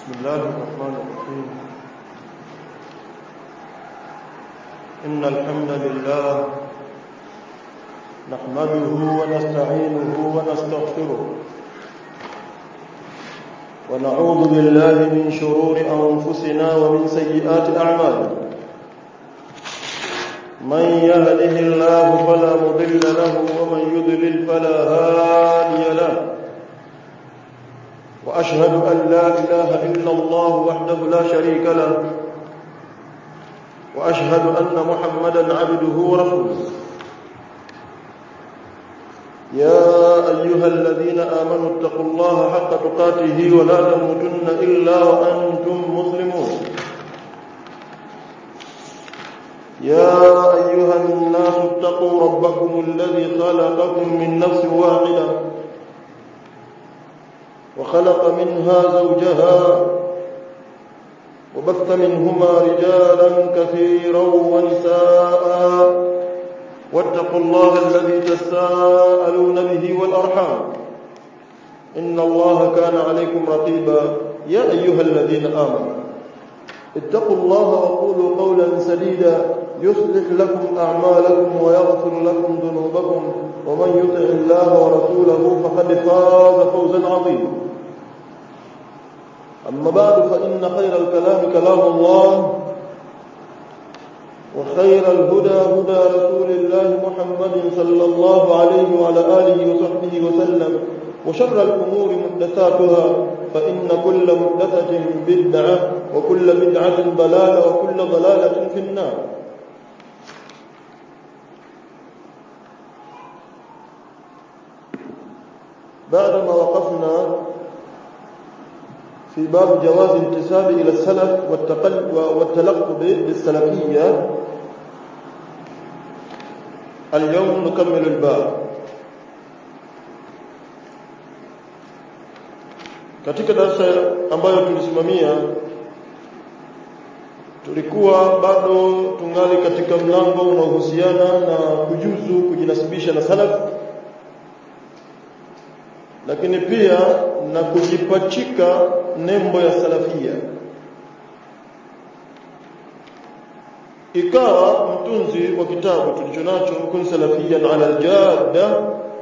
بسم الله الرحمن الرحيم إن الحمد لله نحمده ونستعينه ونستغفره ونعوذ بالله من شرور أنفسنا ومن سيئات أعمالنا من يهده الله فلا مضل له ومن يضلل فلا هادي له وأشهد أن لا إله إلا الله وحده لا شريك له وأشهد أن محمدا عبده ورسوله يا أيها الذين آمنوا اتقوا الله حق تقاته ولا تموتن إلا وأنتم مسلمون يا أيها الناس اتقوا ربكم الذي خلقكم من نفس واحدة وخلق منها زوجها وبث منهما رجالا كثيرا ونساء واتقوا الله الذي تساءلون به والأرحام إن الله كان عليكم رقيبا يا أيها الذين آمنوا اتقوا الله وقولوا قولا سديدا يصلح لكم أعمالكم ويغفر لكم ذنوبكم ومن يطع الله ورسوله فقد فاز فوزا عظيما أما بعد فإن خير الكلام كلام الله وخير الهدى هدى رسول الله محمد صلى الله عليه وعلى آله وصحبه وسلم وشر الأمور محدثاتها فإن كل محدثة بدعة وكل بدعة ضلالة وكل ضلالة في النار بعدما وقفنا في باب جواز انتساب إلى السلف والتلقب بالسلفية اليوم نكمل الباب katika darasa ambayo tulisimamia tulikuwa bado tungali katika mlango unaohusiana na kujuzu kujinasibisha na salaf lakini pia na kujipachika nembo ya salafia ikawa mtunzi wa kitabu tulichonacho kun salafiyan ala aljadda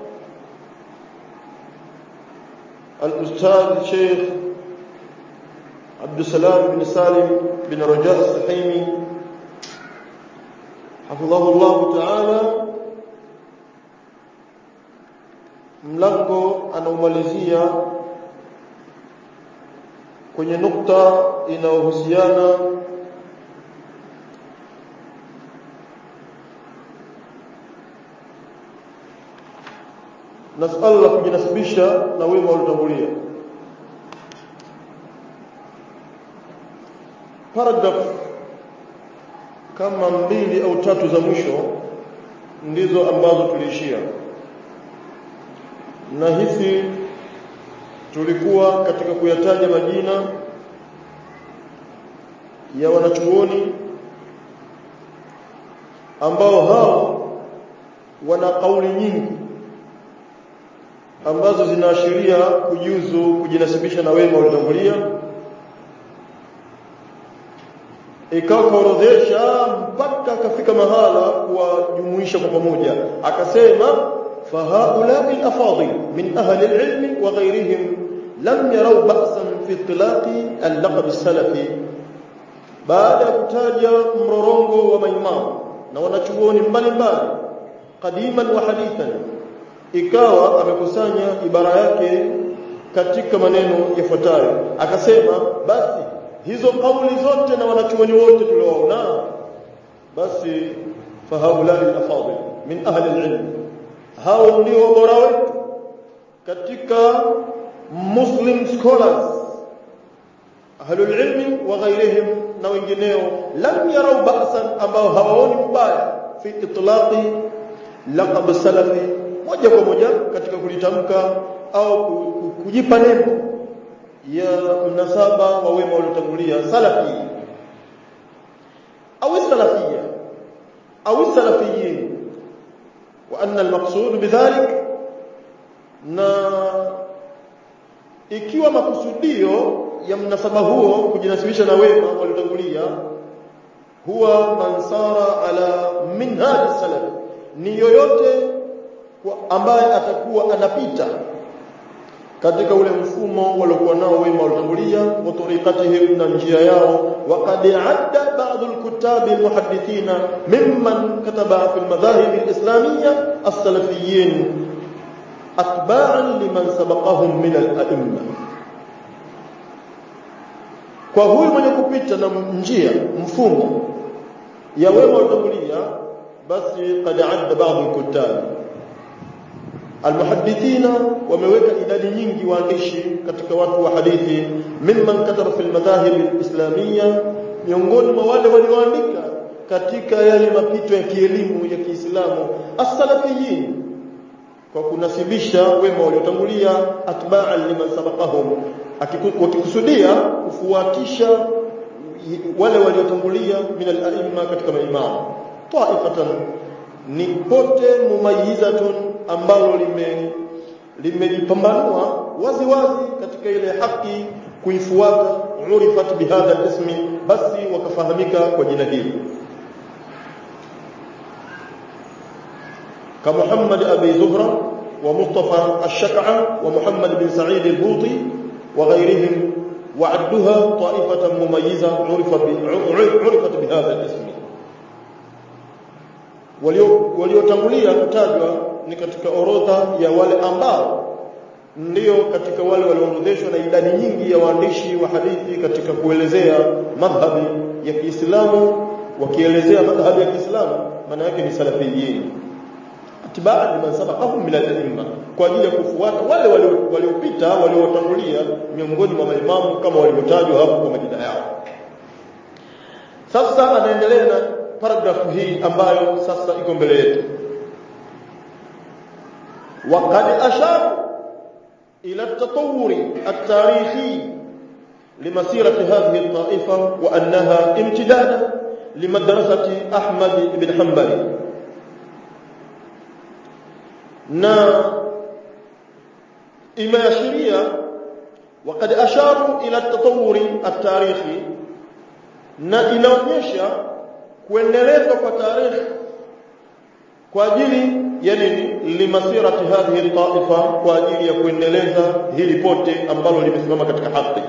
الاستاذ شيخ عبد السلام بن سالم بن رجاء السحيمي حفظه الله تعالى mlango anaumalizia kwenye nukta inayohusiana na suala la kujinasibisha na wema waliotangulia paragraph kama mbili au tatu za mwisho ndizo ambazo tuliishia na hizi tulikuwa katika kuyataja majina ya wanachuoni ambao hao wana kauli nyingi ambazo zinaashiria kujuzu kujinasibisha na wema waliotangulia ikawa kaorodhesha mpaka akafika mahala kuwajumuisha kwa pamoja akasema فهؤلاء الأفاضل من أهل العلم وغيرهم لم يروا بأسا في اطلاق اللقب السلفي baada ya kutaja mrorongo wa maimamu na wanachuoni mbalimbali qadiman wa hadithan ikawa amekusanya ibara yake katika maneno yafuatayo akasema basi hizo kauli zote na wanachuoni wote tuliowaona basi fahaulai alafadil min ahli alilm hao ndio bora wetu katika muslim scholars ahlul ilmi wa ghairihim na wengineo lam yarau ba'san ambao hawaoni mbaya fi itlaqi laqab salafi moja kwa moja katika kulitamka au kujipa nembo ya mnasaba wa wema waliotangulia salafi au salafia au salafiyin wa anna almaqsud bidhalik na ikiwa makusudio ya mnasaba huo kujinasibisha na wema waliotangulia huwa man sara ala minhaj salaf ni yoyote ambaye atakuwa anapita katika ule mfumo waliokuwa nao wema waliotangulia wa tariqatihim na njia yao waqad adda ba'd al-kuttab al-muhaddithin mimman kataba fi al-madahib al-islamiyya as-salafiyyin atba'an liman sabaqahum min al-a'imma kwa huyu mwenye kupita na njia mfumo ya wema waliotangulia basi qad adda ba'd al-kuttab almuhaddithina wameweka idadi nyingi waandishi katika watu wa hadithi mimman kataba fil madahib alislamia miongoni mwa wale walioandika katika yale mapito ya kielimu ya Kiislamu as-salafiyin kwa kunasibisha wema waliotangulia atba'an liman sabaqahum wakikusudia kufuatisha wale waliotangulia min al-a'imma katika maimamu ta'ifatan ni pote mumayizatun ambalo lime limejipambanua wazi wazi katika ile haki kuifuata urifat bihadha ismi basi wakafahamika kwa jina hili kama Muhammad Abi Zuhra wa Mustafa Ash-Shak'a wa Muhammad bin Sa'id al-Buti wa ghayrihim وعدها طائفة مميزة عرفت عرفت بهذا الاسم waliotangulia kutajwa ni katika orodha ya wale ambao ndio katika wale walioorodheshwa na idadi nyingi ya waandishi wa hadithi katika kuelezea madhhabi ya Kiislamu wakielezea madhhabi ya Kiislamu maana yake ni salafiyin atibaa liman sabaqahum min al-a'imma kwa ajili ya kufuata wale waliopita waliotangulia miongoni mwa maimamu kama walivyotajwa hapo kwa majina yao sasa anaendelea na paragrafu hii ambayo sasa iko mbele yetu وقد أشار إلى التطور التاريخي لمسيرة هذه الطائفة وأنها امتداد لمدرسة أحمد بن حنبل na imeashiria وقد أشاروا إلى التطور التاريخي na inaonyesha kuendelezwa kwa tarehe kwa ajili ya nini limasirati hadhihi taifa kwa ajili ya kuendeleza hili pote ambalo limesimama katika haki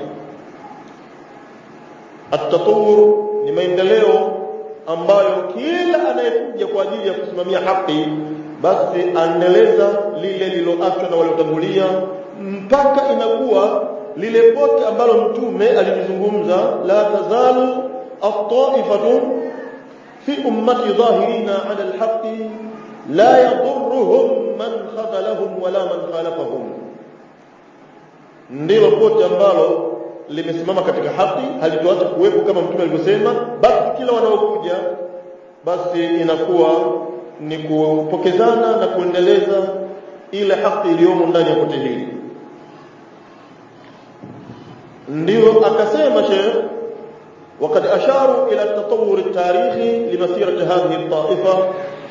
at-tatawur ni maendeleo ambayo kila anayekuja kwa ajili ya kusimamia haki basi aendeleza lile liloachwa na waliotangulia mpaka inakuwa lile pote ambalo mtume alilizungumza la tazalu at-ta'ifatu fi ummati dhahirina 'ala al-haqqi la yadurruhum man khadalahum wala man khalafahum ndilo pote ambalo limesimama katika haki halitoacha kuwepo kama mtume alivyosema basi kila wanaokuja basi inakuwa ni kupokezana na kuendeleza ile haki iliyomo ndani ya pote hili ndio akasema Sheikh وقد أشاروا إلى التطور التاريخي لمسيرة هذه الطائفة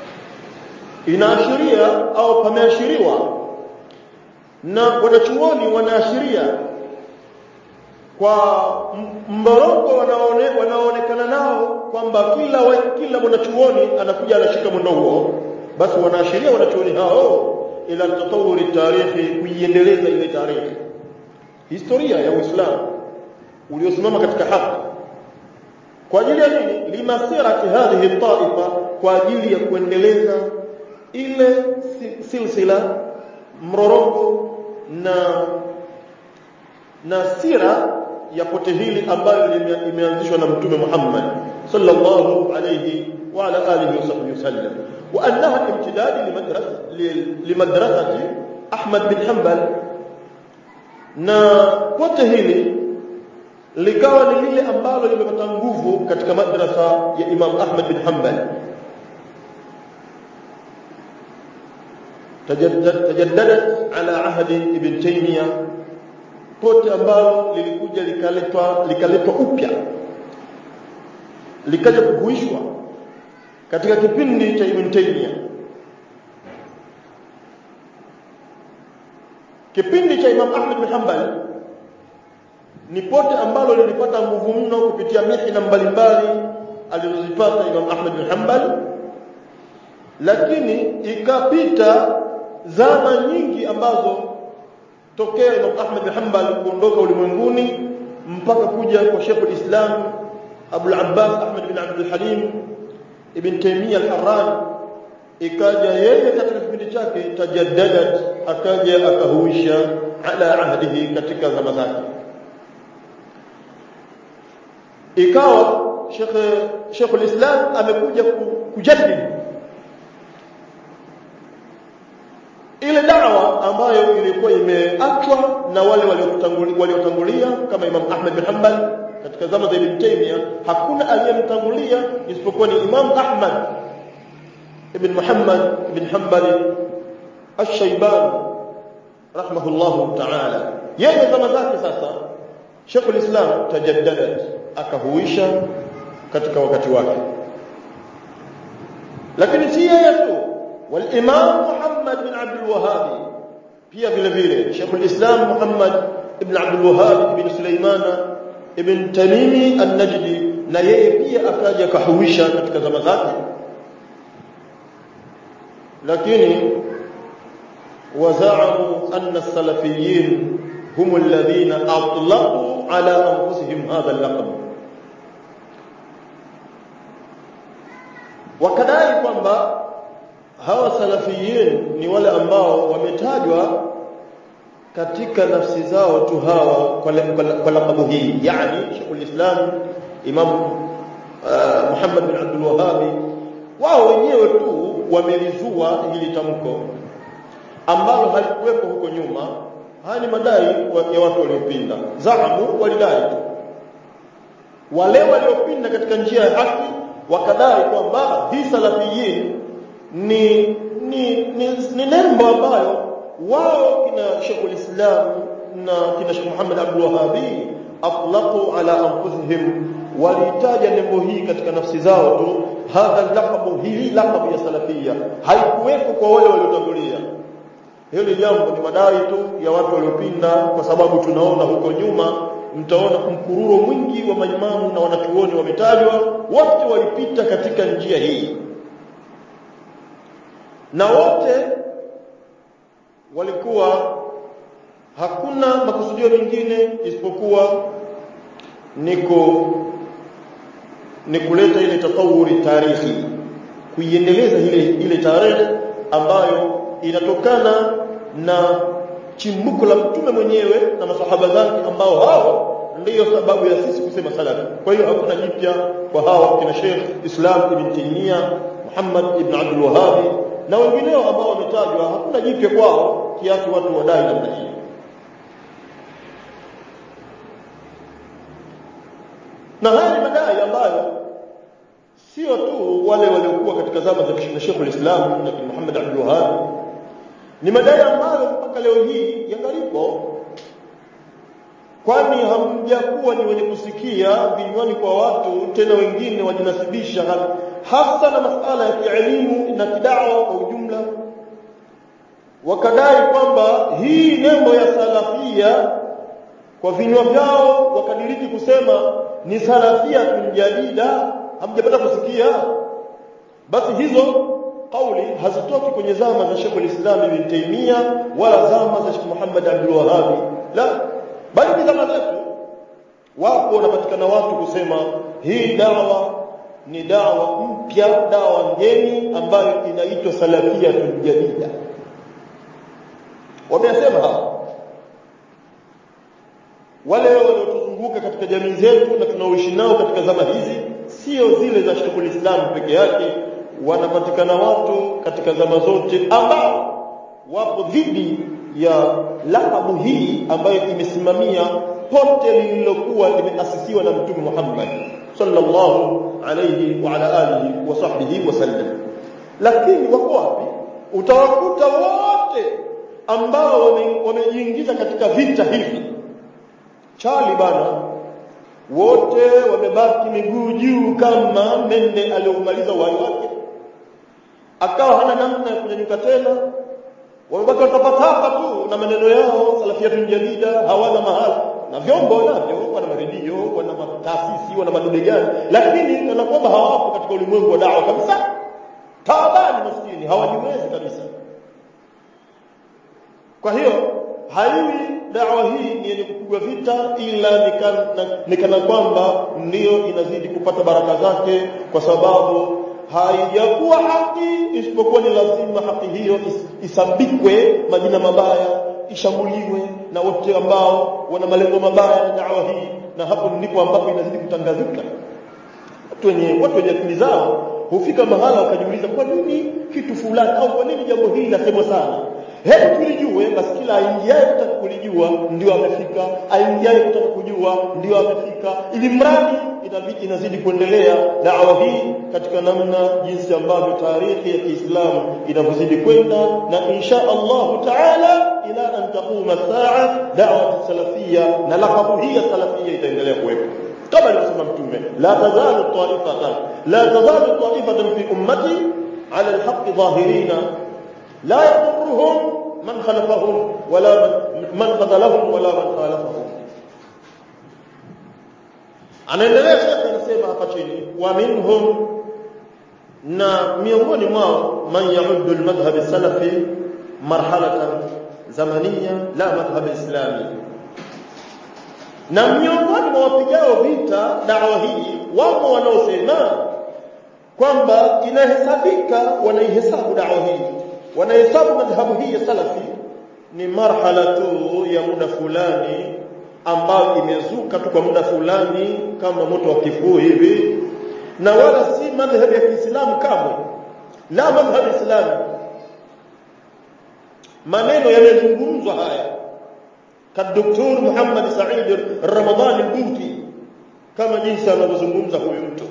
inaashiria au pameashiriwa na wanachuoni wanaashiria kwa mborongo wanaone, wanaonekana nao kwamba kila wa, kila mwanachuoni anakuja anashika mwendo huo basi wanaashiria wanachuoni hao ila tatawuri tarikhi kuiendeleza ile tarikhi historia ya Uislamu uliosimama katika haki kwa ajili ya nini limasirati hadhihi taifa kwa ajili ya kuendeleza ile silsila mrorongo na na sira ya pote hili ambayo imeanzishwa na mtume Muhammad sallallahu alayhi wa ala alihi wasallam wa annaha imtidad limadrasati Ahmad bin Hanbal na pote hili likawa ni lile ambalo limepata nguvu katika madrasa ya Imam Ahmad bin Hanbal tajaddadat ala ahdi ibn Taymiyyah pote ambalo lilikuja likaletwa likaletwa upya likaja kuhuishwa katika kipindi cha Ibn Taymiyyah kipindi cha Imam Ahmad bin Hanbal ni pote ambalo lilipata nguvu mno kupitia mihna mbalimbali alizozipata Imam Ahmad bin Hanbal lakini ikapita zama nyingi ambazo tokea Imam Ahmad bin Hanbal kuondoka ulimwenguni mpaka kuja kwa Sheikh al-Islam Abu al-Abbas Ahmad bin Abdul Halim Ibn Taymiyyah al-Harran ikaja yeye katika kipindi chake tajaddadat akaja akahuisha ala ahdihi katika zama zake ikawa Sheikh Sheikh al-Islam amekuja kujaddid ile dawa ambayo ilikuwa imeachwa na wale waliotangulia waliotangulia kama Imam Ahmad bin Hanbal katika zama za Ibn Taymiyyah hakuna aliyemtangulia isipokuwa ni Imam Ahmad ibn Muhammad ibn Hanbal Ash-Shaybani rahimahullahu ta'ala yeye zama zake sasa Sheikh al-Islam tajaddadat akahuisha katika wakati wake lakini si yeye tu والامام محمد بن عبد الوهاب pia vile vile Sheikh al-Islam Muhammad ibn Abdul Wahhab ibn Sulaiman ibn Tamimi an-Najdi na yeye pia akaja kahuisha katika zama zake lakini wazaamu anna as-salafiyyin hum alladhina atlaqu ala anfusihim hadha al-laqab wakadai kwamba hawa salafiyin ni wale ambao wametajwa katika nafsi zao tu hawa kwa lakabu hii yani Sheikhul Islam Imam uh, Muhammad bin Abdul Wahhab wao wenyewe tu wamelizua hili tamko ambalo halikuwepo huko nyuma haya ni madai ya watu waliopinda zaamu walidai tu wale waliopinda katika njia ya haki wakadai kwamba hii salafiyin ni ni ni, ni nembo ambayo wao kina Sheikh Islam na kina Sheikh Muhammad Abdul Wahhabi atlaqu ala anfusihim walitaja nembo hii katika nafsi zao tu hadha laqabu hili laqabu ya salafia haikuweko kwa wale waliotangulia hili jambo ni madai tu ya watu waliopinda kwa sababu tunaona huko nyuma mtaona mkururo mwingi wa maimamu na wanachuoni wametajwa wote walipita katika njia hii na wote walikuwa hakuna makusudio mengine isipokuwa niko ni kuleta ile tatawuri tarihi kuiendeleza ile ile tarehe ambayo inatokana na chimbuko la mtume mwenyewe na masahaba zake ambao hao ndiyo sababu ya sisi kusema salafi kwa hiyo hakuna jipya kwa hawa kina Sheikh Islam ibn Taymiyyah Muhammad ibn Abdul Wahhab na wengineo ambao wametajwa hakuna jipya kwao kiasi watu wadai namna hii na haya ni madai ambayo sio tu wale waliokuwa katika zama za Sheikh al-Islam na Muhammad Abdul Wahhab ni madai ambayo mpaka leo hii yangalipo kwani hamjakuwa ni wenye kusikia vinywani kwa watu tena wengine wajinasibisha hasa na masala ya kielimu na kidawa kwa ujumla wakadai kwamba hii nembo ya salafia kwa vinywa vyao wakadiriki kusema ni salafia tunjadida hamjapata kusikia basi hizo kauli hazitoki kwenye zama za Sheikh al-Islam Ibn Taymiyyah wala zama za Sheikh Muhammad Abdul Wahhab la bali ni zama zetu wapo wanapatikana watu kusema hii dawa ni dawa mpya dawa ngeni ambayo inaitwa salafia tunjadida wamesema hawa wale waliotuzunguka katika jamii zetu na tunaoishi nao katika zama hizi sio zile za Sheikhul Islam peke yake wanapatikana watu katika zama zote ambao wapo dhidi ya lakabu hii ambayo imesimamia pote lililokuwa limeasisiwa na Mtume Muhammad sallallahu alayhi wa ala alihi wa sahbihi wasallam lakini wako wapi utawakuta wote ambao wamejiingiza katika vita hivi chali bana wote wamebaki miguu juu kama mende aliyomaliza uhai wake akawa hana namna ya kunyanyuka tena wamebaki watapatapa tu na maneno yao salafiyatun jadida hawana mahala na vyombo wanavyo wana maredio wana taasisi wana madude gani lakini kana kwamba hawapo katika ulimwengu wa dawa kabisa taabani maskini hawajiwezi kabisa kwa hiyo haiwi dawa hii ni yenye kupigwa vita ila ni kana kwamba ndiyo inazidi kupata baraka zake kwa sababu haijakuwa haki isipokuwa ni lazima haki hiyo is, isambikwe majina mabaya ishambuliwe na wote ambao wana malengo mabaya na dawa hii na hapo ndipo ambapo inazidi kutangazika watu wenye watu wenye akili zao hufika mahala wakajiuliza kwa nini kitu fulani au kwa nini jambo hili lasemwa sana hebu tulijue basi kila aingiaye kutaka kulijua ndio amefika aingiaye kutaka kujua ndio amefika ili mradi inabidi inazidi kuendelea dawa hii katika namna jinsi ambavyo taarikhi ya Kiislamu inavyozidi kwenda na insha Allah taala ila an taquma saa da'wa salafia na laqabu hii ya salafia itaendelea kuwepo kama alivyosema mtume la tazalu ta'ifatan la tazalu ta'ifatan fi ummati ala alhaq dhahirina لا يضرهم من خلفهم ولا من, من خذلهم ولا من خالفهم anaendelea shekhe anasema hapa chini wa minhum na miongoni mwao man yauddu almadhhab salafi marhalatan zamaniya la madhhab islami na miongoni mwa wapigao vita dawa hii wamo wanaosema kwamba inahesabika wanaihesabu dawa hii wanahesabu madhhabu hii ya salafi ni marhala tu ya muda fulani ambayo imezuka tu kwa muda fulani kama moto wa kifuu hivi na wala si madhhabu ya Kiislamu kamwe la madhhabu islami maneno yamezungumzwa haya kadoktor Muhammad Said Ramadhan al-Buti kama jinsi anavyozungumza huyu mtu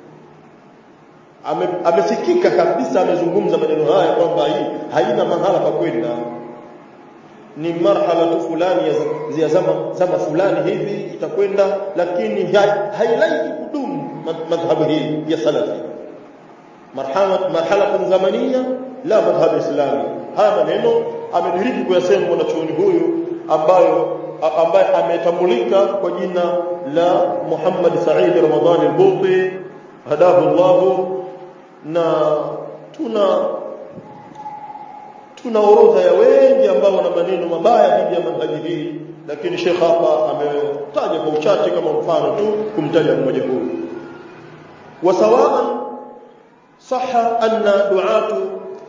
ame, amesikika kabisa amezungumza maneno haya kwamba hii haina mahala pa kwenda ni marhala tu fulani ya, ya zama, zama fulani hivi itakwenda lakini hailaiki kudumu madhhabu hii ya salafi marhala marhala zamania la madhhabu islami haya maneno amediriki kuyasema mwanachuoni huyu ambayo ambaye ametambulika kwa jina la Muhammad Said Ramadhani al-Buti hadahu Allahu na tuna tuna orodha ya wengi ambao wana maneno mabaya dhidi ya manhaji hii lakini Sheikh hapa ametaja kwa uchache kama mfano tu kumtaja mmoja huyu wasawaan saha anna du'atu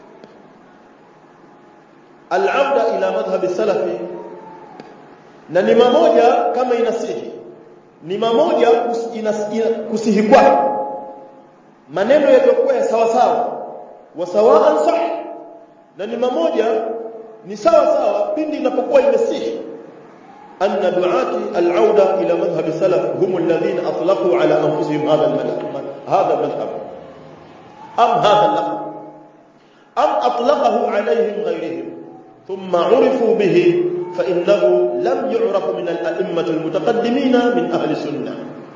al-auda ila madhhab salafi na ni mamoja kama inasihi ni mamoja kusihi kwake maneno yaliyokuwa ya sawa sawa wasawaan sah na ni mamoja ni sawa sawa pindi inapokuwa imesihi anna du'ati al-auda ila madhhab salaf hum alladhina atlaqu ala anfusihim hadha al-madhhab hadha al-madhhab am hadha al-laqab am atlaqahu alayhim ghayrihim thumma 'urifu bihi fa innahu lam yu'raf min al-a'immah al-mutaqaddimin min ahli sunnah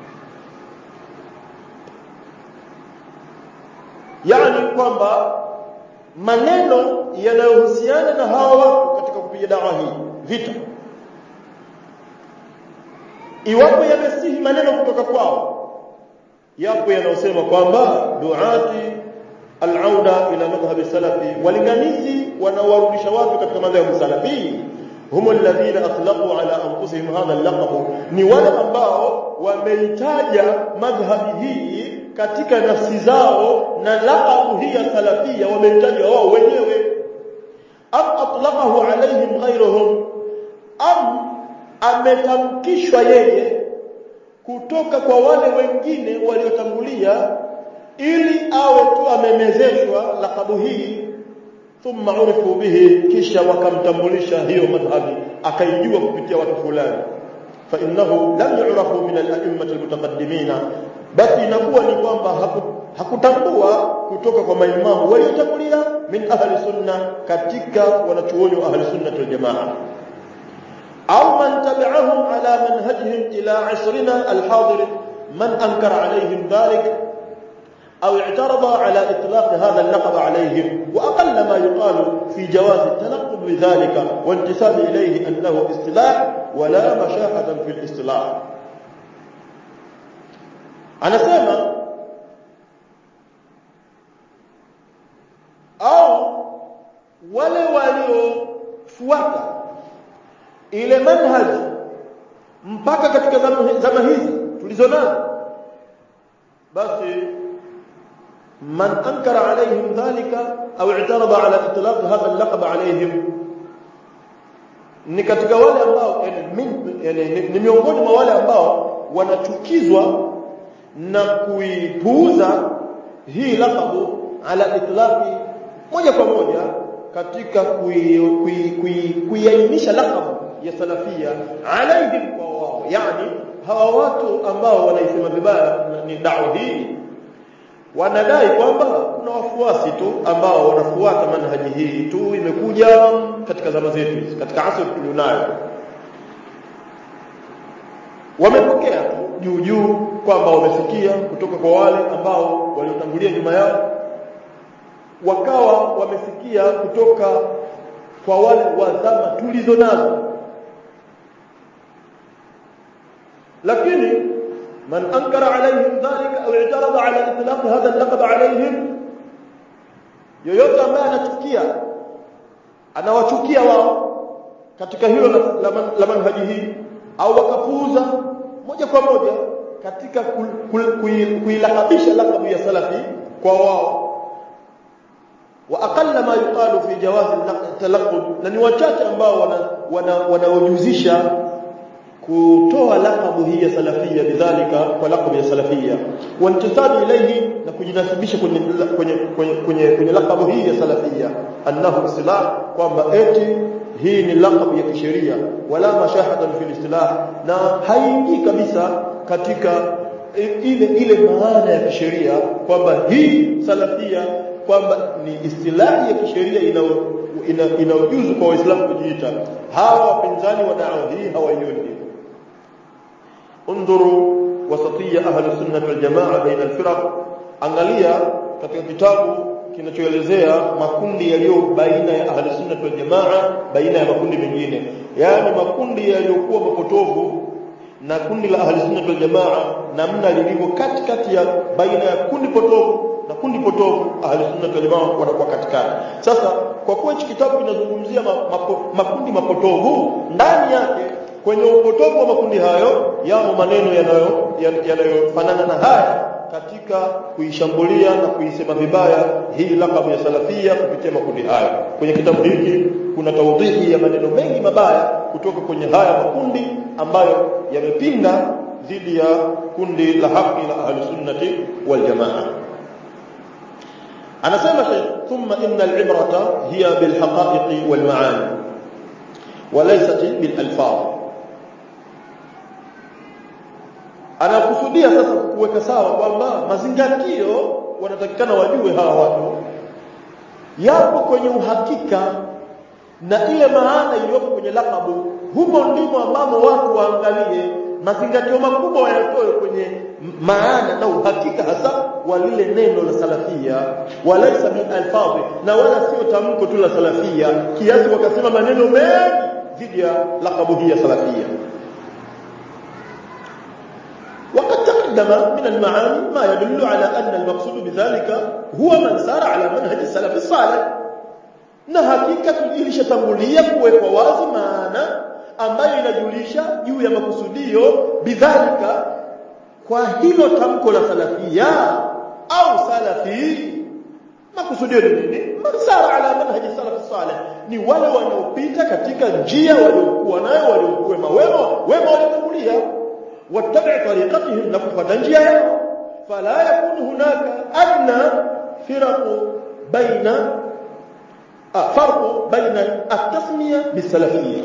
yani kwamba maneno yanayohusiana na hawa watu katika kupiga dawa hii vita iwapo yamesihi maneno kutoka kwao yapo yanayosema kwamba duati al-auda ila madhhab salafi walinganizi wanawarudisha watu katika madhhabu salafi hum alladhina atlaqu ala anfusihim hadha al-laqab ni wale ambao wameitaja madhhabi hii katika nafsi zao na laqabu hii ya salafia wameitaja wao wenyewe am atlaqahu alaihim ghayruhum am ametamkishwa yeye kutoka kwa wale wengine waliotangulia ili awe tu amemezeshwa laqabu hii thumma urifu bihi kisha wakamtambulisha hiyo madhhabi akaijua kupitia watu fulani fa innahu lam yu'rafu min al-a'immah al-mutaqaddimin basi inakuwa ni kwamba hakutambua kutoka kwa maimamu waliotangulia min ahli sunna katika wanachuoni wa ahli sunna wal jamaa au man tabi'ahum ala manhajihim ila asrina al-hadir man ankara alayhim dhalik أو اعترض على إطلاق هذا اللقب عليهم وأقل ما يقال في جواز التلقب بذلك وانتساب إليه أنه اصطلاح wala mashahatan fil istilah anasema au wale waliofuata ile manhaji mpaka katika zama, zama hizi tulizonazo basi man ankara alaihim dhalika au i'tarada ala itlaq hadha al-laqab alaihim ni katika wale ambao yani, ni, ni miongoni mwa wale ambao wanachukizwa na kuipuuza hii laqabu ala itlaqi moja kwa moja katika kuiainisha laqabu ya salafia alaihim kwa wao yani hawa watu ambao wanaisema vibaya ni dawa hii wanadai kwamba kuna wafuasi tu ambao wanafuata manhaji hii tu imekuja katika zama zetu katika asri tulionayo wamepokea tu juu juu kwamba wamefikia kutoka kwa wale ambao waliotangulia nyuma yao wakawa wamefikia kutoka kwa wale wa zama tulizo nazo lakini من أنكر عليهم ذلك أو اعترض على إطلاق هذا اللقب عليهم yoyote ambaye anachukia anawachukia wao katika hilo la, la, la manhaji hii au wakapuuza moja kwa moja katika kuilakabisha lakabu ya salafi kwa wao wa aqalla ma yuqalu fi jawaz talaqqub na ni wachache ambao wanaojuzisha wana, wana kutoa lakabu hii ya salafia bidhalika kwa lakabu ya salafia wantisabi ilayhi na kujinasibisha kwenye kwenye kwenye kwenye, kwenye lakabu hii ya salafia annahu istilah kwamba eti hii ni lakabu ya kisheria wala mashahadan fil istilah na haingii kabisa katika ile ile maana ya kisheria kwamba hii salafia kwamba ni istilahi ya kisheria ina inaojuzu kwa waislamu kujiita hawa wapinzani wa dawa hii hawaioni انظروا وسطيه اهل السنه والجماعه بين الفرق angalia katika kitabu kinachoelezea makundi yaliyo baina ya ahli sunna wal jamaa baina ya makundi mengine yani makundi yaliyokuwa mapotovu na kundi la ahli sunna wal jamaa namna lilivyo katikati ya baina ya kundi potovu na kundi potovu ahli sunna wal jamaa wanakuwa katikati sasa kwa kuwa hichi kitabu kinazungumzia mapo, makundi mapotovu ndani yake kwenye upotovu wa makundi hayo yamo maneno yanayo yanayofanana na haya katika kuishambulia na kuisema vibaya hii lakabu ya salafia kupitia makundi hayo kwenye kitabu hiki kuna taudhihi ya maneno mengi mabaya kutoka kwenye haya makundi ambayo yamepinga dhidi ya kundi la haki la ahli sunnati wal jamaa anasema Sheikh thumma inna al-ibrata hiya bil haqa'iq wal ma'ani وليست بالالفاظ anakusudia sasa kuweka sawa kwamba mazingatio wanatakikana wajue hawa watu yapo kwenye uhakika na ile maana iliyopo kwenye lakabu humo ndimo ambamo watu waangalie mazingatio makubwa wayatoe kwenye maana na uhakika hasa wa lile neno la salafia walaisa bil alfadhi na wala sio tamko tu la salafia kiasi wakasema maneno mengi dhidi ya lakabu hii ya salafia وقد تقدم من المعاني ما يدل على أن المقصود بذلك هو من سار على منهج السلف الصالح na hakika ilishatangulia kuwekwa wazi maana ambayo inajulisha juu ya makusudio bidhalika kwa hilo tamko la salafia au salafi makusudio ni nini man sara ala manhaji salaf salih ni wale wanaopita katika njia waliokuwa nayo waliokuwa wema wema waliotangulia واتبع طريقتهم نكفة njia فلا يكون هناك أدنى فرق بين فرق بين التسمية بالسلفية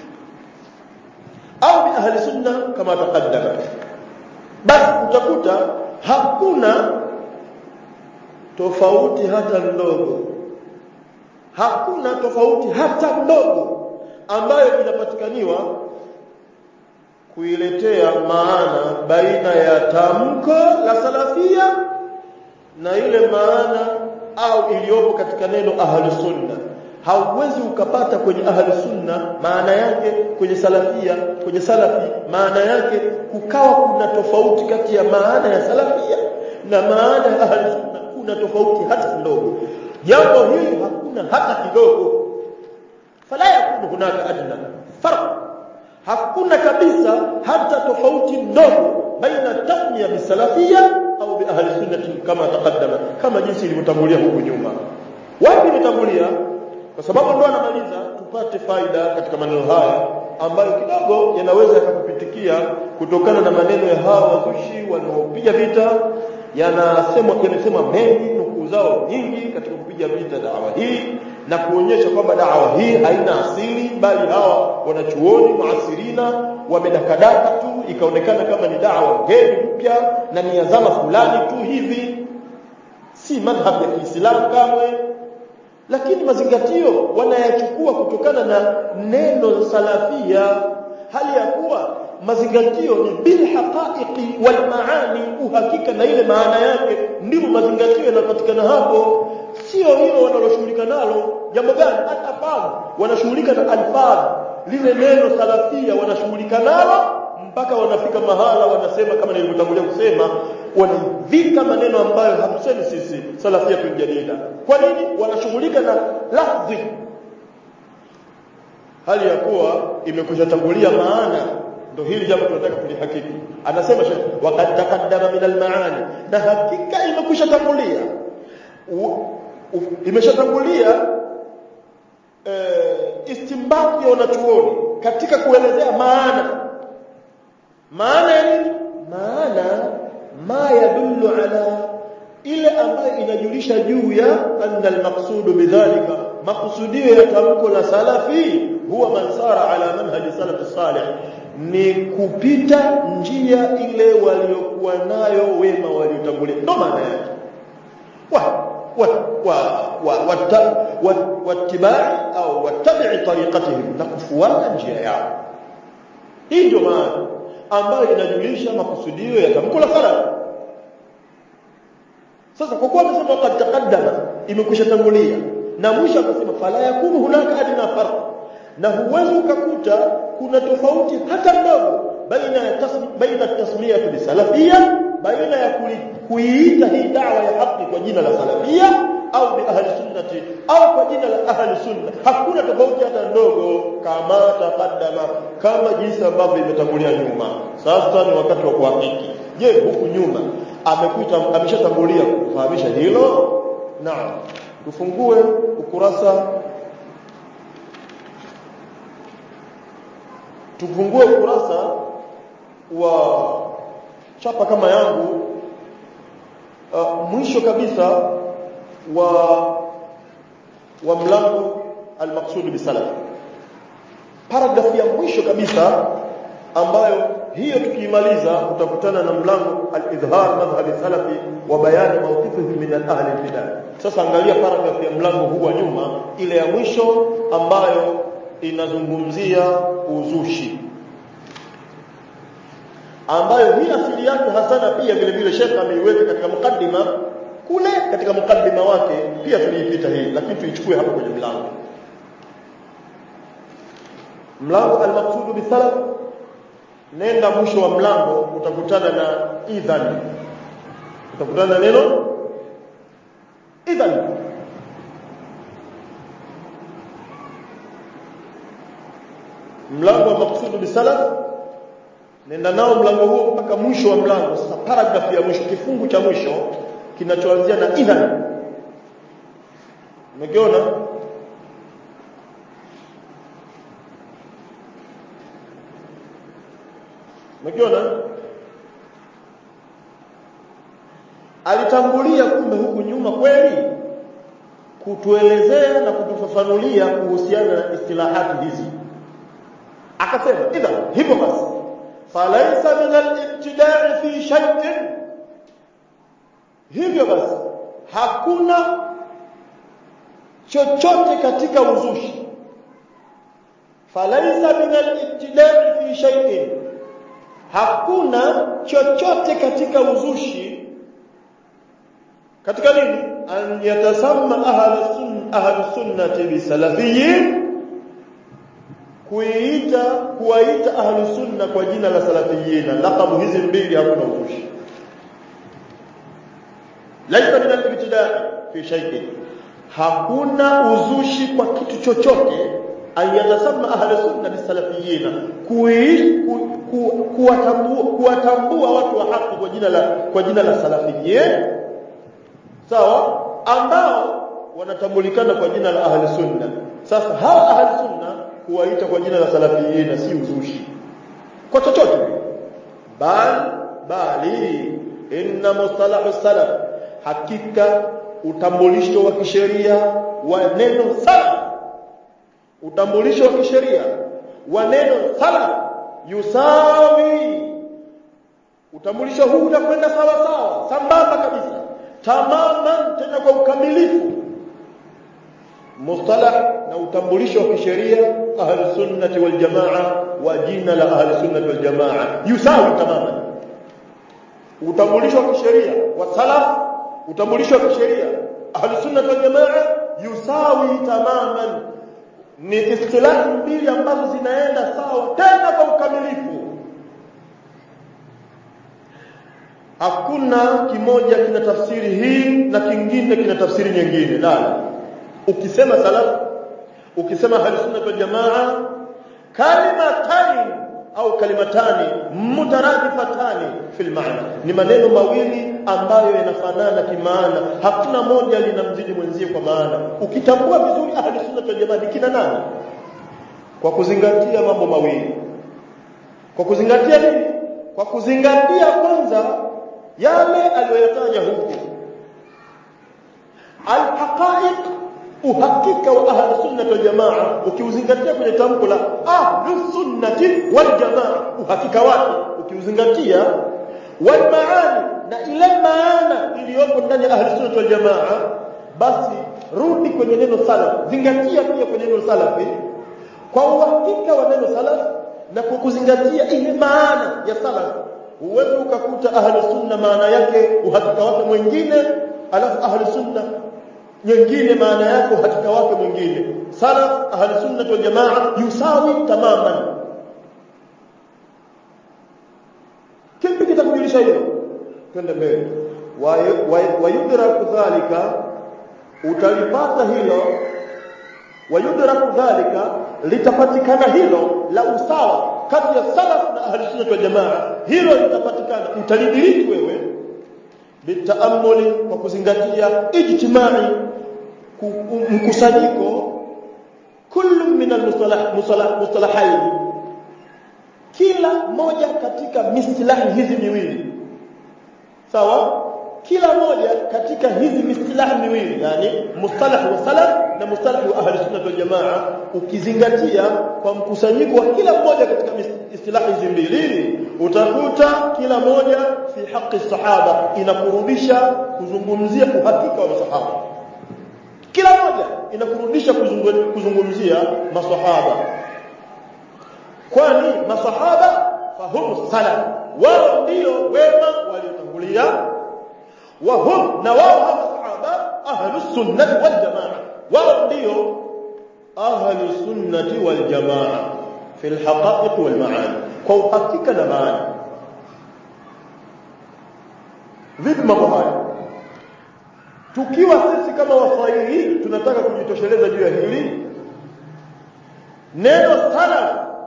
أو بأهل السنة كما تقدم بس utakuta hakuna tofauti hata ndogo hakuna tofauti hata ndogo ambayo inapatikaniwa kuiletea maana baina ya tamko la salafia na ile maana au iliyopo katika neno ahlu sunna hauwezi ukapata kwenye ahli sunna maana yake kwenye salafia kwenye salafi maana yake kukawa kuna tofauti kati ya maana ya salafia na maana ya ahli sunna kuna tofauti hata kidogo jambo hili hakuna hata kidogo fala yakunu hunaka adna farq hakuna kabisa hata tofauti ndogo baina tasmiya bisalafia au bi ahli sunnati kama taqaddama kama jinsi ilivyotangulia huko nyuma wapi imetangulia kwa sababu ndo anamaliza tupate faida katika maneno haya ambayo kidogo yanaweza yakakupitikia kutokana na maneno ya hawa wazushi wanaopiga vita yanasemwa yanasema mengi nukuu zao nyingi katika kupiga vita dawa hii na kuonyesha kwamba dawa hii haina asili bali hawa wanachuoni maasirina wamedakadaka tu ikaonekana kama ni dawa ngeni mpya na ni ya zama fulani tu hivi si madhhab ya Kiislamu kamwe lakini mazingatio wanayachukua kutokana na neno salafia hali ya kuwa mazingatio ni bil haqaiqi wal maani uhakika na ile maana yake ndivyo mazingatio yanapatikana hapo sio hilo wanaloshughulika nalo jambo gani alfadh wanashughulika na alfadh lile neno salafia wanashughulika nalo mpaka wanafika mahala wanasema kama nilivyotangulia kusema wanavika maneno ambayo hatusemi sisi salafia tunjadida kwa nini wanashughulika na lafzi hali ya kuwa imekwisha tangulia maana ndio hili jambo tunataka kulihakiki anasema shekhi waqad taqaddama min almaani na hakika imekwisha tangulia imeshatangulia eh, istimbati ya wanachuoni katika kuelezea maana maana ya nini maana ma yadullu ala ile ambayo inajulisha juu ya anna almaqsudu bidhalika maqsudio ya tamko la salafi huwa man sara ala manhaji salaf salih ni kupita njia ile waliokuwa nayo wema waliotangulia ndo maana yake wa wa wa wa wattibai au wattabi'i tariqatihim na kufuata njia yao hii ndio maana ambayo inajulisha makusudio ya tamko la salaf sasa kwa kuwa amesema qad taqaddama imekwisha tangulia na mwisho akasema fala yakunu hunaka adna farq na huwezi ukakuta kuna tofauti hata ndogo baina ya tasmi, baina tasmiyah bisalafia baina ya kuiita hii dawa ya haki kwa jina la salafia au bi ahli sunnati au kwa jina la ahli sunna hakuna tofauti hata ndogo kama taqaddama kama jinsi ambavyo imetangulia nyuma sasa ni wakati wa kuhakiki je huku nyuma amekuita ameshatangulia kufahamisha hilo naam tufungue ukurasa tufungue ukurasa wa chapa kama yangu uh, mwisho kabisa wa wa mlango al-maqsud bisalaf paragraph ya mwisho kabisa ambayo hiyo tukiimaliza utakutana na mlango al-idhhar madhhab salafi wa bayani mawqifihi min al-ahli al-bidah sasa angalia paragraph ya mlango huu wa nyuma ile ya mwisho ambayo inazungumzia uzushi ambayo hii asili yake hasana pia vile vile Sheikh ameiweka katika mukaddima kule katika mukaddima wake pia tuliipita hii lakini tuichukue hapa kwenye mlango mlango al-maqsud bisalaf nenda mwisho wa mlango utakutana na idhan utakutana na neno idhan mlango wa maqsud bisalaf nenda nao mlango huo mpaka mwisho wa mlango sasa paragraph ya mwisho kifungu cha mwisho kinachoanzia na idhan umekiona umekiona alitangulia kumbe huku nyuma kweli kutuelezea na kutufafanulia kuhusiana na istilahati hizi akasema idha hivyo basi falaisa min al-ibtida'i fi shay'in hivyo basi hakuna chochote katika uzushi falaisa min al-ibtida'i fi shay'in hakuna chochote katika uzushi katika nini an yatasamma ahli sunna ahlus sunnati bisalafiyyin kuita kuwaita ahlus sunna kwa jina la salafiyina laqabu hizi mbili hakuna uzushi laisa min al-ibtida'i fi shay'in hakuna uzushi kwa kitu chochote ayatasama ahli sunna bisalafiyina kuwatambua kuwatambua watu wa haki kwa jina la kwa jina la salafiyin sawa ambao wanatambulikana kwa jina la ahli sunna sasa hawa ahli sunna kuwaita kwa jina la salafiyina si uzushi kwa chochote bali bali inna mustalahu salaf hakika utambulisho wa kisheria wa neno salaf utambulisho wa kisheria wa neno salaf yusawi utambulisho huu unakwenda sawa sawa sambamba kabisa tamaman tena kwa ukamilifu mustalah na utambulisho wa kisheria ahli sunnati wal jamaa wa jina la ahli sunnati wal jamaa yusawi tamaman utambulisho wa kisheria wa salaf utambulisho wa kisheria ahli sunnati wal jamaa yusawi tamaman ni istilahi mbili ambazo zinaenda sawa tena kwa ukamilifu hakuna kimoja kina tafsiri hii na kingine kina tafsiri nyingine la ukisema salaf ukisema ahli sunna wal jamaa kalimatani au kalimatani mutaradifatani fil maana ni maneno mawili ambayo yanafanana kimaana hakuna moja linamzidi mwenzie kwa maana ukitambua vizuri ahli sunna wal jamaa ni kina nani kwa kuzingatia mambo mawili kwa kuzingatia nini kwa kuzingatia kwanza yale aliyoyataja huko alhaqaiq uhakika wa ahli sunna wal jamaa ukiuzingatia kwenye tamko la ahli sunnati wal jamaa uhakika wake ukiuzingatia wal maani na ile maana iliyoko ndani ya ahli sunna wal jamaa basi rudi kwenye neno salaf zingatia pia kwenye neno salafi kwa uhakika wa neno salaf na kwa kuzingatia ile maana ya salaf huwezi ukakuta ahli sunna maana yake uhakika wake mwingine alafu ahli sunna nyingine maana yake uhakika wake mwingine salaf ahli sunna wal jamaa yusawi tamaman kipi kitakujulisha hilo twende mbele wayudraku dhalika utalipata hilo wayudraku dhalika litapatikana hilo la usawa kati ya salaf na ahli sunna wal jamaa hilo litapatikana utalidiriki wewe bitaamuli kwa kuzingatia ijtimai mkusanyiko kullu min almustalahain kila moja katika mistilahi hizi miwili sawa kila moja katika hizi mistilahi miwili yani mustalah wa salaf na mustalah wa ahli sunna wal jamaa ukizingatia kwa mkusanyiko wa kila mmoja katika istilahi hizi mbili utakuta kila moja fi haqi sahaba inakurudisha kuzungumzia uhakika wa masahaba kila moja inakurudisha kuzungumzia masahaba kwani masahaba fahumu salaf wao ndio wema waliotangulia wa hum na wao hawa sahaba ahlus sunnah wal jamaa wao ndio ahlus sunnah wal jamaa fi al haqa'iq wal maani kwa uhakika na maana vipi mambo haya tukiwa sisi kama waswahili tunataka kujitosheleza juu ya hili neno salaf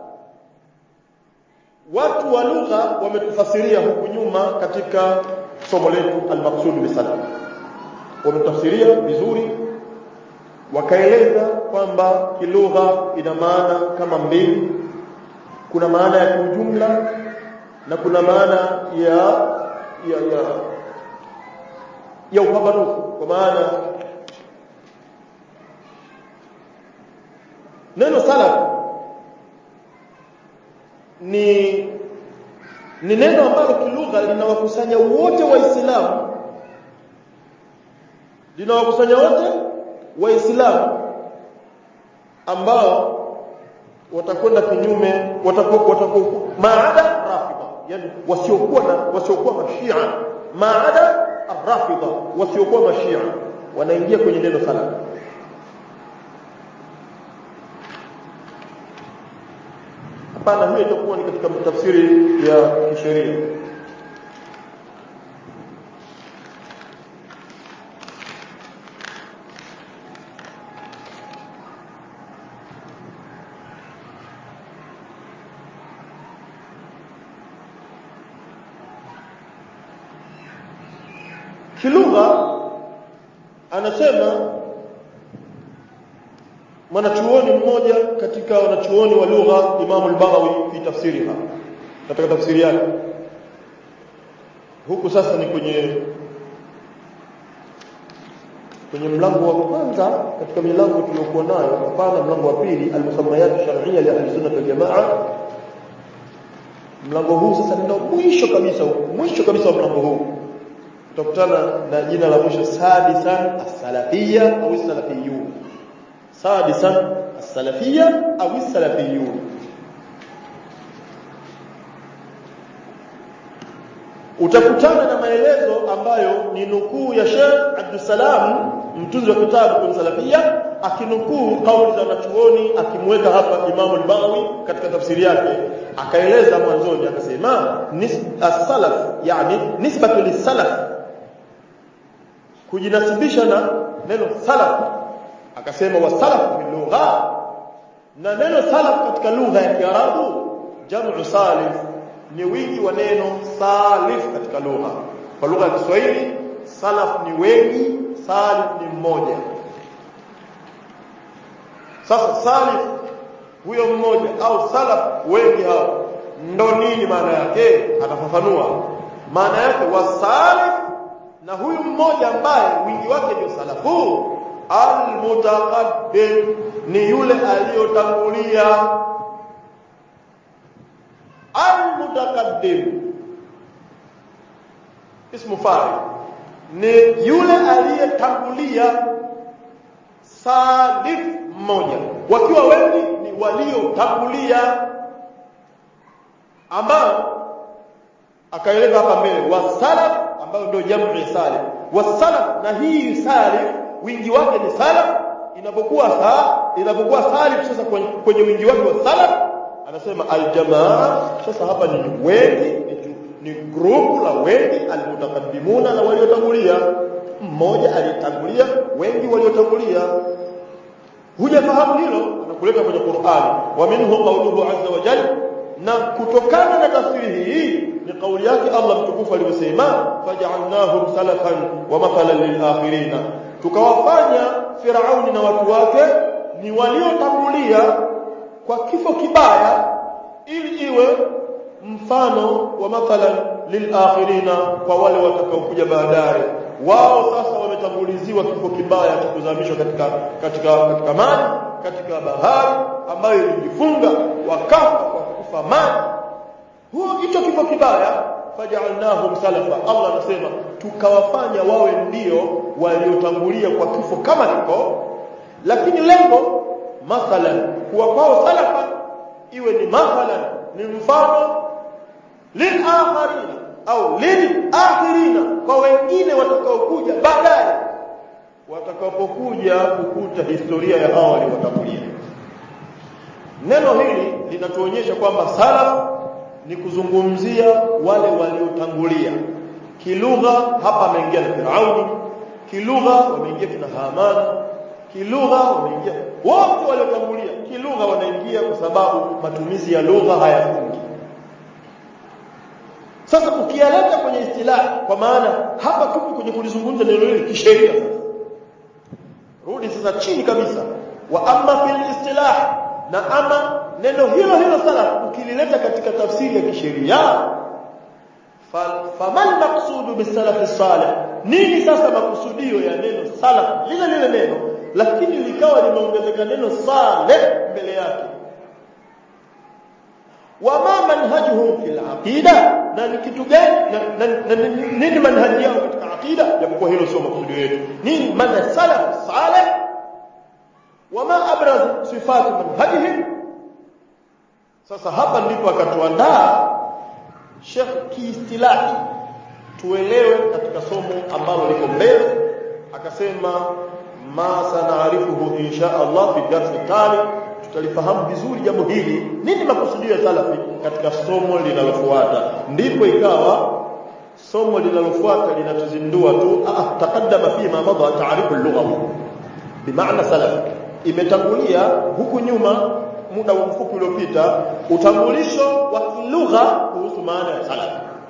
watu wa lugha wametufasiria huku nyuma katika somo letu al-maqsud bisalaf wametafsiria vizuri wakaeleza kwamba kilugha ina maana kama mbili kuna maana ya kiujumla na kuna maana ya ya ya ya upambanufu kwa maana neno salaf ni ni neno ambalo kilugha linawakusanya wote waislamu linawakusanya wote waislamu ambao watakwenda kinyume watakuwa watakuwa maada rafida yani wasiokuwa na wasiokuwa mashia maada arrafida wasiokuwa mashia wanaingia kwenye neno salaf hapana hiyo itakuwa ni katika tafsiri ya kisheria kilugha anasema mwanachuoni mmoja katika wanachuoni wa lugha Imam al-Baghawi fi tafsiriha katika tafsiri yake huku sasa ni kwenye kwenye mlango wa kwanza katika milango tuliyokuwa nayo hapana mlango wa pili al-musammayat shar'iyya li ahli sunnah wal jamaa mlango huu sasa ndio mwisho kabisa mwisho kabisa wa mlango huu utakutana na jina la mwisho sadisan as-salafiyya au as-salafiyyun sadisan as-salafiyya au as-salafiyyun utakutana na maelezo ambayo ni nukuu ya Sheikh Abdussalam mtunzi wa kitabu kwa salafia akinukuu kauli za wanachuoni akimweka hapa Imam al-Baghawi katika tafsiri yake akaeleza mwanzoni akasema as-salaf yani nisbatu lis-salaf kujinasibisha na neno salaf akasema wasalaf fi lugha na neno salaf katika lugha ya Kiarabu jam'u salif ni wingi wa neno salif katika lugha kwa lugha ya Kiswahili salaf ni wengi salif ni mmoja sasa salif huyo mmoja au salaf wengi hao ndo nini maana yake atafafanua maana yake wasalif na huyu mmoja ambaye wingi wake ndio salafu almutaqaddim ni yule aliyotangulia almutaqaddim ismu fa'il ni yule aliyetangulia salif mmoja wakiwa wengi ni waliotangulia ambao akaeleza hapa mbele wasalaf ambayo ndio jamu ya salif wasalaf na hii salif wingi wake ni salaf inapokuwa sa inapokuwa salif sasa kwenye, kwenye wingi wake wa salaf anasema aljamaa sasa hapa ni wengi ni, ni grupu la wengi almutaqaddimuna na waliotangulia mmoja aliyetangulia wengi waliotangulia hujafahamu hilo anakuleta kwenye Qur'ani wa minhu qawluhu azza wa jalla na kutokana na tafsiri hii ni kauli yake Allah mtukufu alivyosema faj'alnahum salafan wa mathalan lil akhirin tukawafanya Firauni na watu wake ni waliotangulia kwa kifo kibaya ili iwe mfano wa mathalan lil akhirina kwa wale watakaokuja baadaye wao sasa wametanguliziwa kifo kibaya cha kuzamishwa katika katika katika maji katika bahari ambayo ilijifunga wakafa kwa kufa maji huo hicho kifo kibaya faj'alnahum salafa Allah anasema tukawafanya wawe ndio waliotangulia kwa kifo kama hiko lakini lengo mathalan kuwa kwao salafa iwe ni mathalan ni mfano lilakharina au lilakhirina kwa wengine watakaokuja baadaye watakapokuja kukuta historia ya hao waliotangulia neno hili linatuonyesha kwamba salaf ni kuzungumzia wale waliotangulia kilugha hapa ameingia na Firauni kilugha wameingia kina Haman kilugha wameingia wote waliotangulia kilugha wanaingia kwa sababu matumizi ya lugha hayafungi sasa ukiyaleta kwenye istilahi kwa maana hapa tupo kwenye kulizungumza neno hili kisheria sasa rudi sasa chini kabisa wa amma fil istilah na ama neno hilo hilo salaf ukilileta katika tafsiri ya kisheria faman maqsudu bisalaf salih nini sasa makusudio ya neno salaf lile lile neno lakini likawa limeongezeka neno salih mbele yake wama manhajuhum fil aqida na ni kitu gani nini manhaji yao katika aqida japokuwa hilo sio makusudio yetu nini manhaj salaf salih wama abraz sifat manhajihim sasa hapa ndipo akatuandaa Sheikh kiistilahi tuelewe katika somo ambalo liko mbele akasema ma sanaarifuhu insha Allah fi darsi tali tutalifahamu vizuri jambo hili nini makusudio ya salafi katika somo linalofuata ndipo ikawa somo linalofuata linatuzindua tu ah taqaddama fi ma madha ta'rif al-lugha bimaana salaf imetangulia huku nyuma muda mfupi uliopita utambulisho wa kilugha kuhusu maana ya salaf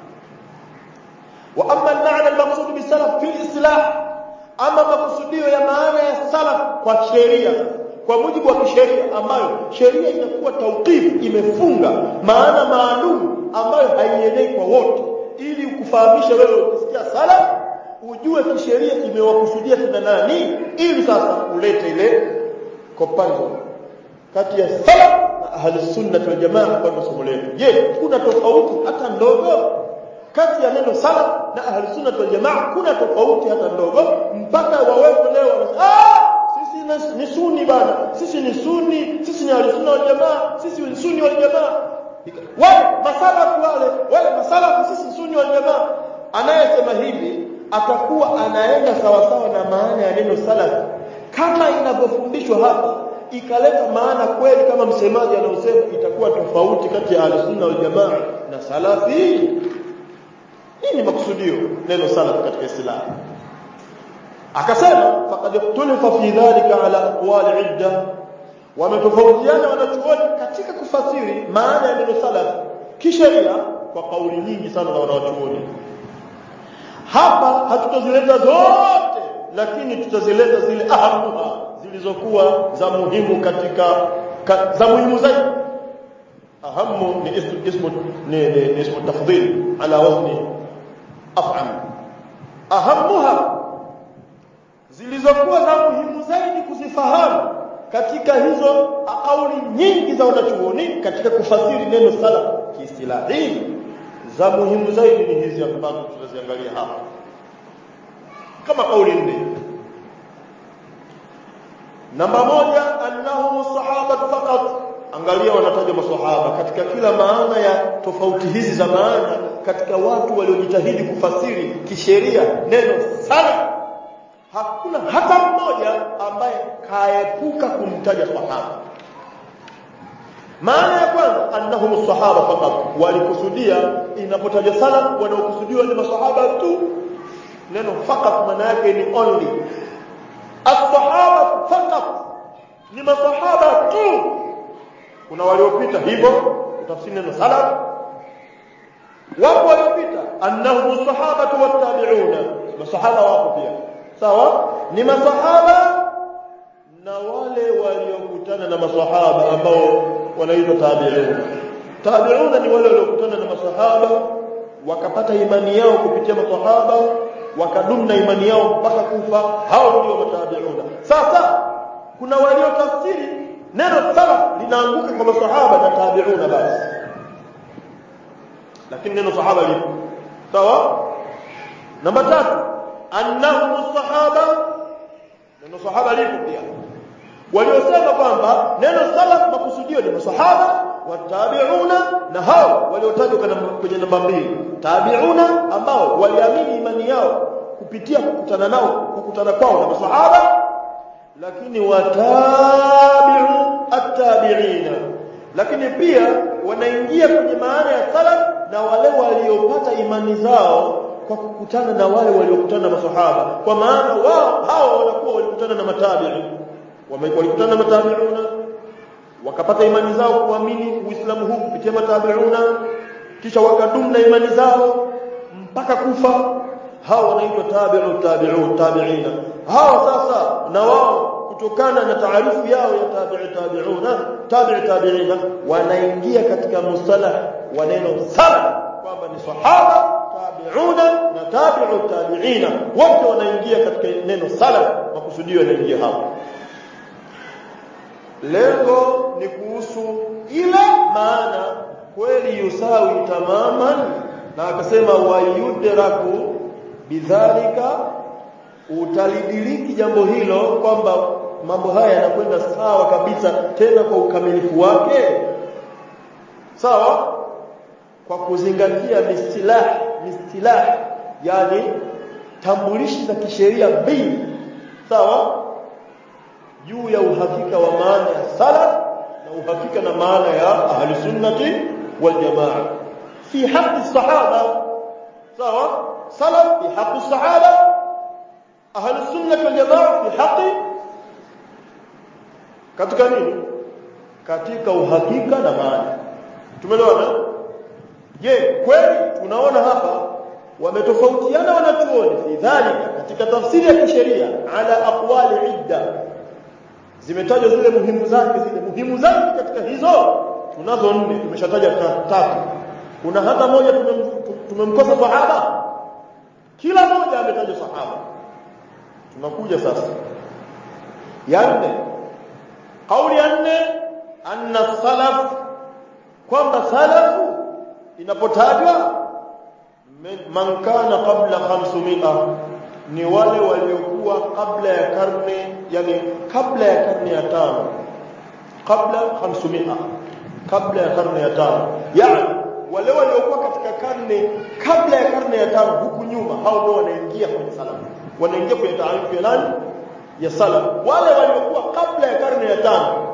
wa amma al-ma'na al-maqsud bi-salaf fi al-islah ama makusudio ya maana ya salaf kwa sheria kwa mujibu wa kisheria ambayo sheria inakuwa tauqif imefunga maana maalum ambayo haienei kwa wote ili ukufahamisha wewe ukisikia salaf ujue kisheria imewakusudia kina nani ili sasa ulete ile comparison kati ya salaf na ahli sunna wal jamaa kwa somo letu je kuna tofauti hata ndogo kati ya neno salaf na ahli sunna wal jamaa kuna tofauti hata ndogo mpaka wawepo leo ah sisi ni sunni bana sisi ni sunni sisi ni ahli sunna wal jamaa sisi ni sunni wal jamaa wale masalafu wale wale masalafu sisi sunni wal jamaa anayesema hivi atakuwa anaenda sawasawa na maana ya neno salaf kama inavyofundishwa hapa ikaleta maana kweli kama msemaji anaosema itakuwa tofauti kati ya al-sunna wal jamaa na salafi nini makusudio neno salaf katika istilah akasema faqad ikhtalafa fi dhalika ala aqwali idda wametofautiana wanachuoni katika kufasiri maana ya neno salaf kisheria kwa kauli nyingi sana za wanachuoni hapa hatutazileta zote lakini tutazileta zile ahamuha zilizokuwa za muhimu katika ka, za muhimu zaidi ahamu ni ismu ismu ni, ni, ni ismu tafdhil ala wazni af'al ahamuha zilizokuwa za muhimu zaidi kuzifahamu katika hizo kauli nyingi za wanachuoni katika kufasiri neno salaf kiistilahi za muhimu zaidi ni hizi ambazo tunaziangalia hapa kama kauli nne namba moja annahum sahaba faqat angalia wanataja maswahaba katika kila maana ya tofauti hizi za maana katika watu waliojitahidi kufasiri kisheria neno sana hakuna hata mmoja ambaye kaepuka kumtaja sahaba maana ya kwanza annahum sahaba faqat walikusudia inapotaja sana wanaokusudiwa ni masahaba tu neno faqat maana yake ni only as-sahaba faqat ni masahaba tu kuna waliopita hivyo kutafsiri neno salaf wapo waliopita annahum sahabatu wattabi'una masahaba wapo pia sawa ni masahaba na wale waliokutana na masahaba ambao wanaitwa tabi'una tabi'una ni wale waliokutana na masahaba wakapata imani yao kupitia masahaba wakadumu na imani yao mpaka kufa hao ndio matabi'una sasa kuna waliotafsiri neno salaf linaanguka kwa masahaba na tabi'una basi lakini neno sahaba lipo sawa namba tatu annahum sahaba neno sahaba lipo pia waliosema kwamba neno salaf makusudio ni masahaba watabi'una na hao waliotajwa kwenye namba mbili tabi'una ambao waliamini imani yao kupitia kukutana nao kukutana kwao na masahaba lakini watabi'u at-tabi'ina lakini pia wanaingia kwenye maana ya salaf na wale waliopata imani zao kwa kukutana na wale waliokutana na masahaba kwa maana wao hao wanakuwa walikutana na matabi'i walikutana na matabi'una wakapata imani zao kuamini uislamu huu kupitia matabi'una kisha wakadumu na imani zao mpaka kufa hao wanaitwa tabi'u tabi'u tabi'ina hao sasa na wao kutokana na taarifu yao ya tabi'i tabi'una tabi'i tabi'ina wanaingia katika mustalah wa neno salaf kwamba ni sahaba tabi'una na tabi'u tabi'ina wote wanaingia katika neno salaf makusudio yanaingia hapo lengo ni kuhusu ile maana kweli yusawi tamaman na akasema wayudraku bidhalika utalidiriki jambo hilo kwamba mambo haya yanakwenda sawa kabisa tena kwa ukamilifu wake sawa kwa kuzingatia mistilah mistilah yani tambulishi za kisheria mbili sawa juu ya uhakika wa maana ya salaf na uhakika na maana ya ahli sunnati wal jamaa fi haqqi sahaba sawa salaf fi haqqi sahaba ahli sunnati wal jamaa fi haqqi katika nini katika uhakika na maana tumeelewana je kweli tunaona hapa wametofautiana wanachuoni fi dhalika katika tafsiri ya kisheria ala aqwali idda zimetajwa zile muhimu zake zile muhimu zake katika hizo tunazo nne tumeshataja tatu kuna hata moja tumemkosa sahaba kila moja ametajwa sahaba tunakuja sasa ya nne kauli ya nne anna salaf kwamba salafu inapotajwa man kana qabla 500 ni wale waliokuwa kabla ya karne yani kabla ya karne ya tano kabla 500 kabla ya karne ya tano yani wale waliokuwa katika karne kabla ya karne ya tano huku nyuma hao ndio wanaingia kwenye salafu wanaingia kwenye taarifu ya nani ya salaf wale waliokuwa kabla ya karne ya tano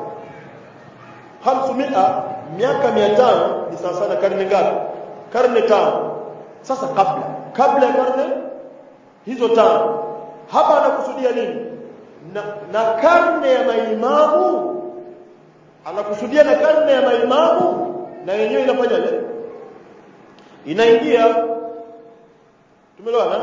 500 miaka 500 ni sawa sana karne ngapi karne tano sasa kabla kabla ya karne hizo tano hapa anakusudia nini na, na karne ya maimamu anakusudia na karne ya maimamu na yenyewe inafanyaje inaingia tumeelewana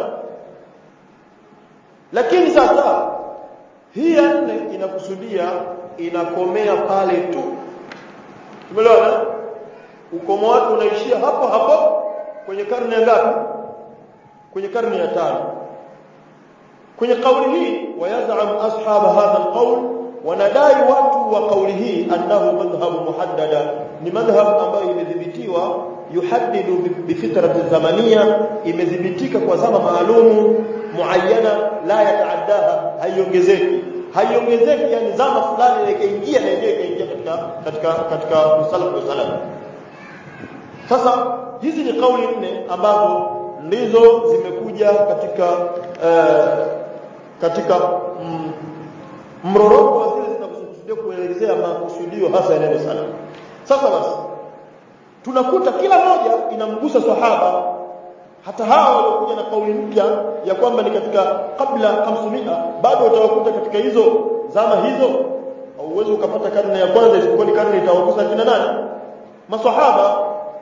lakini sasa hii ya nne inakusudia inakomea pale tu tumeelewana ukomo wake unaishia hapo hapo kwenye karne ya ngapi kwenye karne ya tano kwenye kauli hii wayazam ashab hadha alqawl wanadai watu wa kauli hii annahu madhhab muhaddada ni madhhab ambayo imedhibitiwa yuhaddidu bifitrati zamania imedhibitika kwa zama maalumu muayyana la yataaddaha haiongezeki haiongezeki yani zama fulani ikaingia na yenyewe ikaingia katika katika katika salafu wa salaf sasa hizi ni kauli nne ambazo ndizo zimekuja katika uh, katika mm, mroroko wa zile zinakusudia kuelezea makusudio hasa ya neno salaf sasa basi tunakuta kila moja inamgusa sahaba hata hawa waliokuja na kauli mpya ya kwamba ni katika kabla 500 bado utawakuta katika hizo zama hizo hauwezi ukapata karne ya kwanza isipokuwa ni karne itawagusa kina nani maswahaba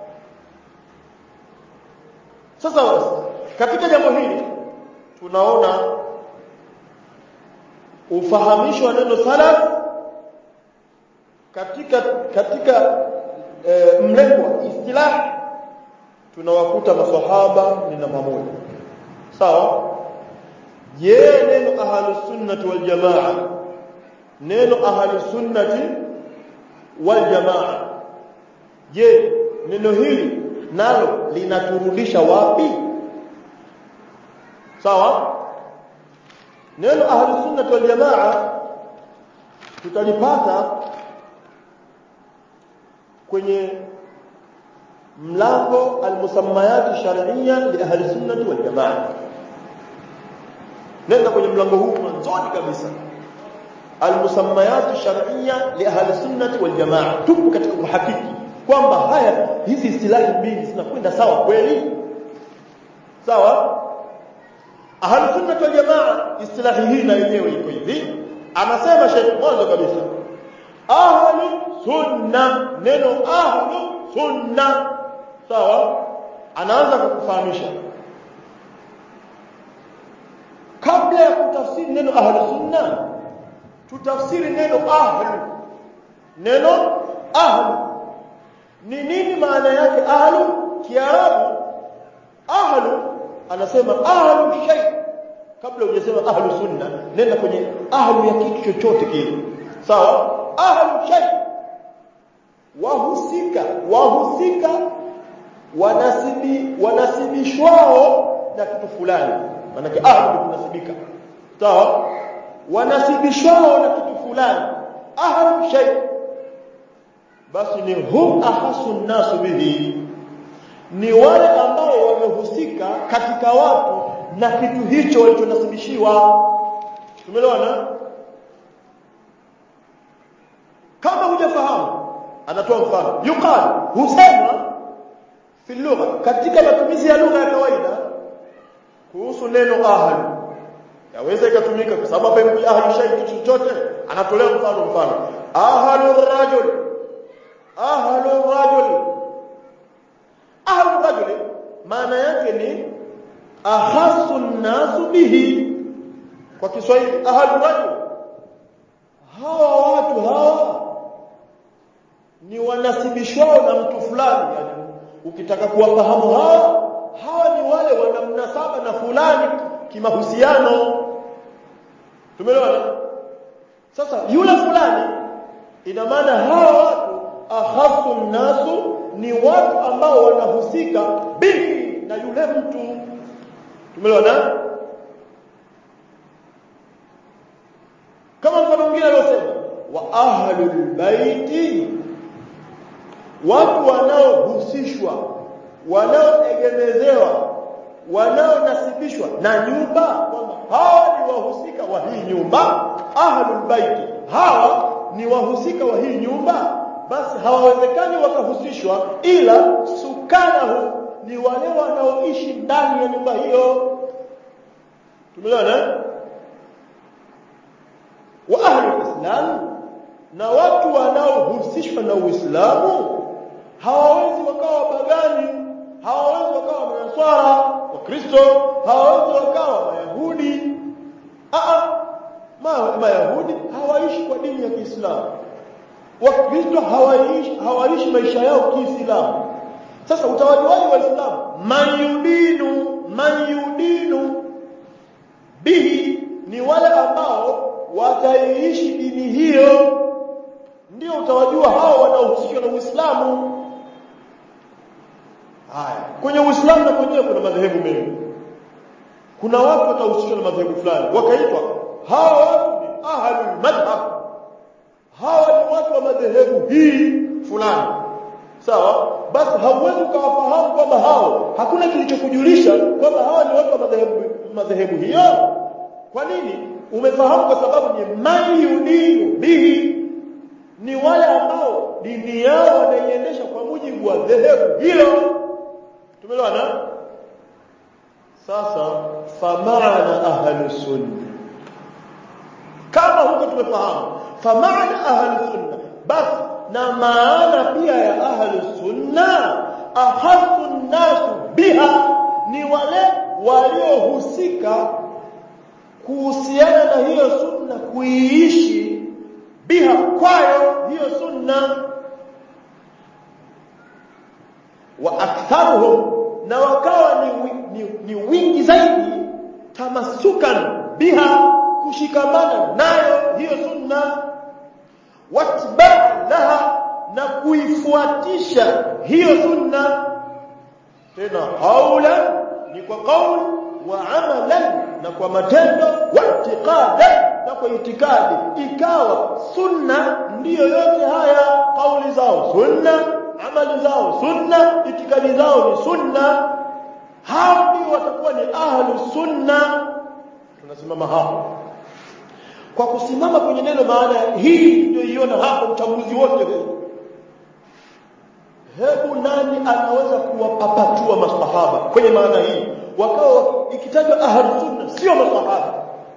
sasa katika jambo hili tunaona ufahamisho wa neno salaf katika katika e, mlengo istilah tunawakuta maswahaba ni namba moja sawa je neno ahlus sunnati wal jamaa neno ahlus sunnati wal jamaa je neno hili nalo linaturudisha wapi sawa neno ahlus sunnati wal jamaa tutalipata kwenye mlango almusammayat shar'iyya li ahli sunnati wal jamaa nenda kwenye mlango huu mwanzoni kabisa almusammayat shar'iyya li ahli sunnati wal jamaa tupo katika kuhakiki kwamba haya hizi istilahi mbili zinakwenda sawa kweli sawa ahli sunnati wal jamaa istilahi hii na yenyewe iko hivi anasema Sheikh mwanzo kabisa ahli sunna neno ahli sunna sawa anaanza kukufahamisha kabla ya kutafsiri neno ahli sunna tutafsiri neno ahli neno ahli ni nini maana yake ahli kiarabu ahli anasema ahli shay kabla hujasema ahli sunna nenda kwenye ahli ya kitu chochote kile sawa ahli shay wahusika wahusika wanasibi wanasibishwao na kitu fulani maana ahli kunasibika sawa wanasibishwao na kitu fulani ahli shay basi ni hum ahasu nasu bihi ni wale ambao wamehusika katika watu na kitu hicho walichonasibishiwa tumeelewana kama hujafahamu anatoa mfano yuqal husema fi lugha katika matumizi ya lugha ya kawaida kuhusu neno ahli yaweza ikatumika kwa sababu hapa imekuja ahli shay kitu chochote anatolea mfano mfano ahlu rajul ahlu rajul ahlu rajul maana yake ni ahasu nasu bihi kwa Kiswahili ahlu rajul hawa watu hawa ni wanasibishwao na mtu fulani yani ukitaka kuwafahamu hawa hawa ni wale wana mnasaba na fulani kimahusiano tumeelewana sasa yule fulani ina maana hawa watu ahasu nasu ni watu ambao wanahusika bihi na yule mtu tumeelewana kama mfano mwingine aliosema wa ahlul baiti watu wanaohusishwa wanaoegemezewa wanaonasibishwa na nyumba kwamba hawa ni wahusika wa hii nyumba ahlul baiti hawa ni wahusika wa hii nyumba basi hawawezekani wakahusishwa ila sukanahu ni wale wanaoishi ndani ya nyumba hiyo tumeelewana wa ahlul islam na watu wanaohusishwa na Uislamu hawawezi wakawa wapagani hawawezi wakawa manaswara wakristo hawawezi wakawa mayahudi a ma, mayahudi hawaishi kwa dini ya Kiislamu wakristo hawaishi hawaishi maisha yao kiislamu sasa utawajuaje waislamu man yudinu man yudinu bihi ni wale ambao wataiishi dini hiyo ndio utawajua hao wanaohusishwa na Uislamu haya kwenye Uislamu na kwenyewe kuna madhehebu mengi kuna watu watahusishwa na madhehebu fulani wakaitwa hawa watu ni ahlul madhhab hawa ni watu wa madhehebu hii fulani sawa basi hauwezi ukawafahamu kwamba hao hakuna kilichokujulisha kwamba hawa ni watu wa madhehebu madhehebu hiyo kwa nini umefahamu kwa sababu ni man yudinu bihi ni wale ambao dini yao wanaiendesha kwa mujibu wa dhehebu hilo tumeelewana sasa famaana ahlus sunna kama huko tumefahamu famaana ahlus sunna basi na maana pia ya ahlus sunna ahasu nasu biha ni wale waliohusika kuhusiana na hiyo sunna kuiishi biha kwayo hiyo sunna wa aktharuhum na wakawa ni, ni, ni wingi zaidi tamasukan biha kushikamana nayo hiyo sunna watibaa laha na kuifuatisha hiyo sunna tena qaulan ni kwa qaul wa amalan na kwa matendo wa i'tiqadan na kwa itikadi ikawa sunna ndiyo yote haya kauli zao sunna amali zao sunna itikadi zao ni sunna hao ndio watakuwa ni ahlu sunna tunasimama hapo kwa kusimama kwenye neno maana hii ndio iona hapo mchambuzi wote huu hebu nani anaweza kuwapapatua masahaba kwenye maana hii wakawa ikitajwa ahlu sunna sio masahaba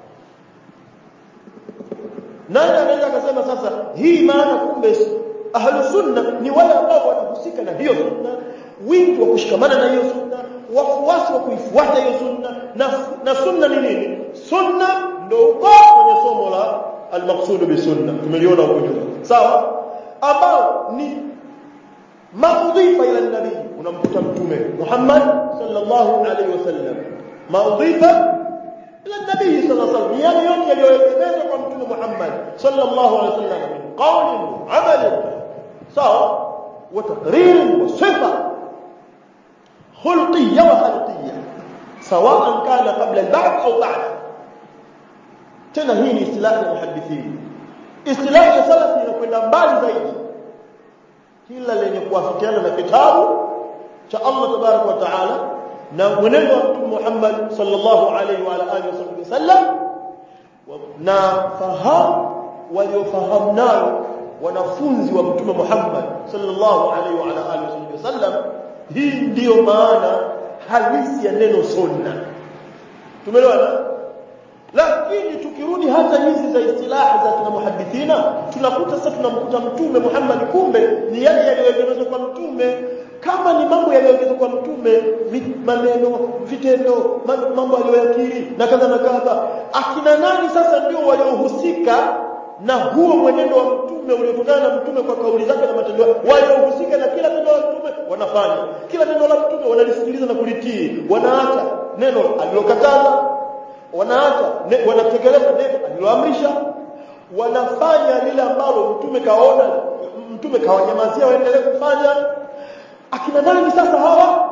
nani anaweza akasema sasa hii maana kumbe ahlu sunna ni wale ambao wanahusika na hiyo sunna wingi wa kushikamana na hiyo sunna wafuasi wa kuifuata hiyo sunna na, na sunna ni nini sunna ndio uko kwenye somo la al-maqsud bi sunna tumeliona huko nyuma sawa ambao ni maudhifa ila nabii unamkuta mtume Muhammad sallallahu alaihi wasallam maudhifa ila nabii sallallahu alaihi wasallam yale yote yaliyoelekezwa kwa mtume Muhammad sallallahu alaihi wasallam min qawlin amalin sawa wa taqrir wa sifa خلقية وخلقية سواء كان قبل البعث أو بعد tena hii ni istilahi ya muhadithini istilahi ya salafi inakwenda mbali zaidi kila lenye kuafikiana na kitabu cha Allah tabarak wa taala na mwenendo wa mtume Muhammad sallallahu alaihi wa alihi wasallam na fahamu waliofahamu nayo wanafunzi wa mtume Muhammad sallallahu alaihi wa ala alihi wasallam hii ndiyo maana halisi ya neno sunna tumeelewana lakini tukirudi hata hizi za istilahi za kina muhadithina tunakuta sasa tunamkuta mtume Muhammad kumbe ni yale yaliyoelekezwa kwa mtume kama ni mambo yaliyoelekezwa kwa mtume maneno vitendo mambo aliyoyakiri na kadha na kadha akina nani sasa ndio waliohusika na huo mwenendo wa mtume uliotokana na mtume kwa kauli zake na matendo waliohusika na kila neno la mtume wanafanya kila neno la mtume wanalisikiliza na kulitii wanaacha neno alilokataza wanaacha ne, wanatekeleza neno aliloamrisha wanafanya lile ambalo mtume kaona mtume kawanyamazia waendelee kufanya akina nani sasa hawa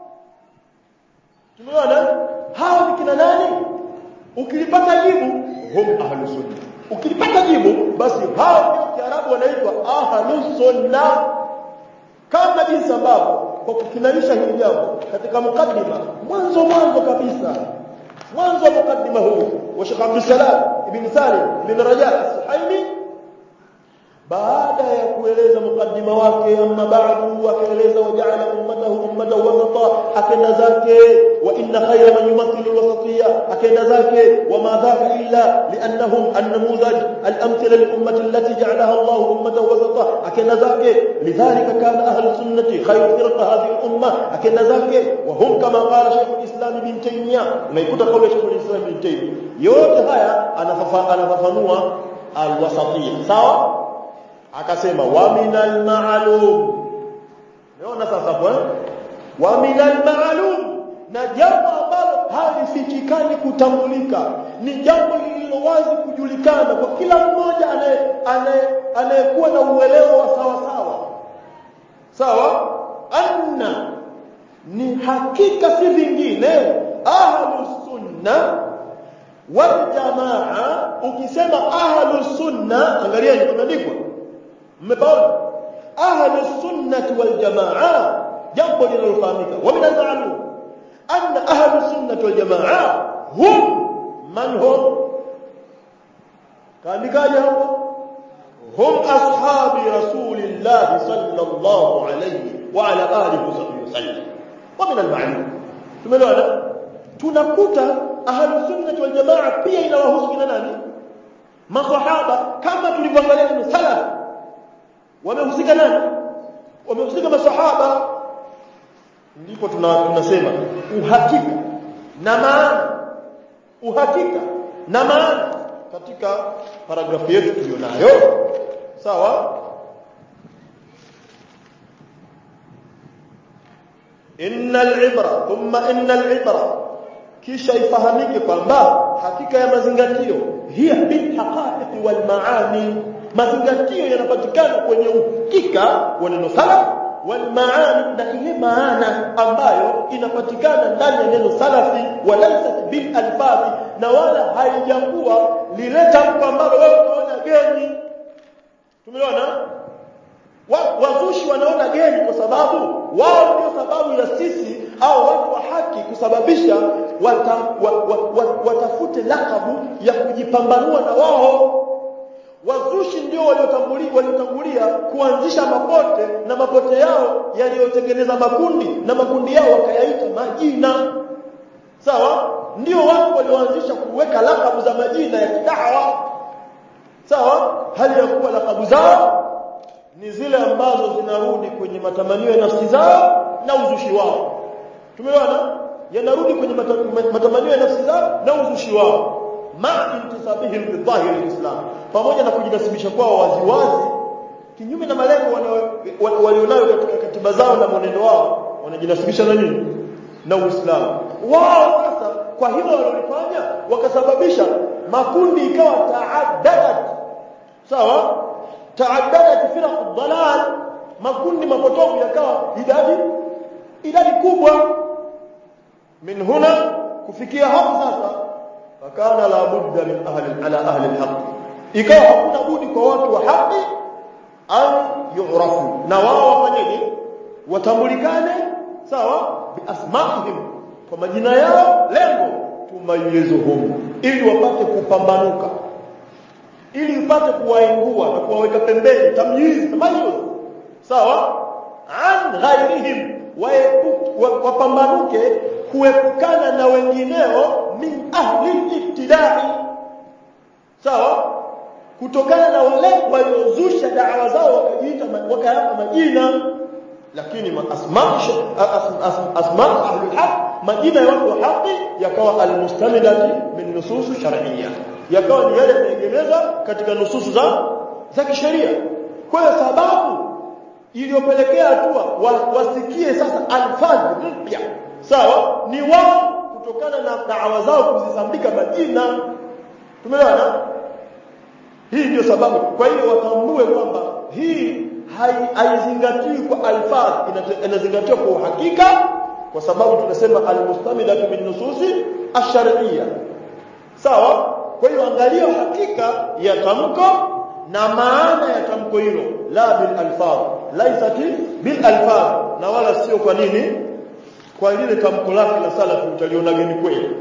tumeona hawa ni kina nani ukilipata jibu hum ahlus sunna ukilipata jibu basi hao ndio kiarabu wanaitwa ahlus sunna kama jinsi ambavyo kwa kukinaisha hili jambo katika mukaddima mwanzo mwanzo kabisa mwanzo wa mukaddima huu wa Sheikh Abdul Salam ibn Salim ibn Raja as-Suhaimi baada ya kueleza mukaddima wake amma ba'du akaeleza waja'ala ummatahu ummatan wasata akenda zake wa inna khayra man yumathilu al-wasatiyya akenda zake wa ma dhaka illa li'annahum an-namudhaj al-amthila lil-ummati allati ja'alaha Allah ummatan wasata akenda zake lidhalika kana ahlu sunnati khayru firqa hadhihi al-umma akenda zake wa hum kama qala Sheikh al-Islam ibn Taymiyyah unaikuta kauli ya Sheikh al-Islam ibn Taymiyyah yote haya anafafanua al-wasatiyya sawa akasema wa minal ma'lum unaona sasa kwa wa minal ma'lum na jambo ambalo halifichikani kutambulika ni jambo lililo wazi kujulikana kwa kila mmoja anayekuwa na uelewa wa sawa sawa sawa anna ni hakika si vingine ahlus sunna wal jamaa ukisema ahlus sunna angalieni kumeandikwa mmepaona ahlu sunnati wal jamaa jambo linalofahamika wa min al-ma'lum anna ahlu sunnati wal jamaa hum man hum kaandikaje hapo hum ashabi rasulillah sallallahu alayhi wa ala alihi wasallam wa min al-ma'lum tumeelewana tunakuta ahlu sunnati wal jamaa pia inawahusu kina nani masahaba kama tulivyoangalia ni salaf wamehusika nani wamehusika masahaba ndipo tuna, tunasema uhakika na maana uhakika na maana katika paragrafu yetu tulionayo sawa innal ibra thumma innal ibra kisha ifahamike kwamba hakika ya mazingatio hiya bil haqa'iq wal maani mazingatio yanapatikana kwenye uhakika wa neno salaf wal maani na ile maana ambayo inapatikana ndani ya neno salafi walaysa bil alfazi na wala haijakuwa lile tamko ambalo wewe unaona geni tumeona wazushi wanaona geni kwa sababu wao ndio sababu ya sisi au watu wa haki kusababisha wata, wa, wa, wa, watafute lakabu ya kujipambanua na wao wazushi ndio waliotangulia waliotangulia kuanzisha mapote na mapote yao yaliyotengeneza makundi na makundi yao wakayaita majina sawa ndio watu walioanzisha kuweka lakabu za majina ya kidawa sawa hali ya kuwa lakabu zao ni zile ambazo zinarudi kwenye matamanio ya nafsi zao na uzushi wao tumeona yanarudi kwenye matamanio ya nafsi zao na uzushi wao ma intisabihim bi dhahir alislam pamoja na kujinasibisha kwao waziwazi kinyume na malengo walionayo katika katiba zao na mwenendo wao wanajinasibisha na nini na Uislamu wao sasa kwa hilo walilofanya wakasababisha makundi ikawa taaddadat sawa taaddadat firaq dalal makundi mapotofu yakawa idadi idadi kubwa min huna kufikia hapo sasa fakana la budda min ahli ala ahli alhaq ikawa hakuna budi kwa watu wa haki an yu'rafu na wao wafanyeje watambulikane sawa bi asma'ihim kwa majina yao lengo tumayizuhum ili wapate kupambanuka ili upate kuwaingua na kuwaweka pembeni tamyiz tamayuz sawa an ghairihim wapambanuke kuepukana na wengineo min ahli ibtidai sawa kutokana na wale waliozusha da'wa zao wakajiita wakayapa majina lakini asma asma ahli haq majina ya watu wa haki yakawa almustamidati min nusus shar'iyya yakawa ni yale yanaegemeza katika nususu za za kisheria kwa hiyo sababu iliyopelekea hatua wasikie sasa alfadhi mpya sawa ni wao kutokana na da'wa zao kuzisambika majina tumeelewana hii ndio sababu kwa hiyo watambue kwamba hii haizingatiwi kwa alfaz inazingatiwa kwa uhakika kwa sababu tunasema almustamidatu min nususi ash-shar'iyya sawa kwa hiyo angalia hakika ya tamko na maana ya tamko hilo la bil alfaz laisati bil alfaz na wala sio kwa nini kwa lile tamko lake la salafu utaliona geni kweli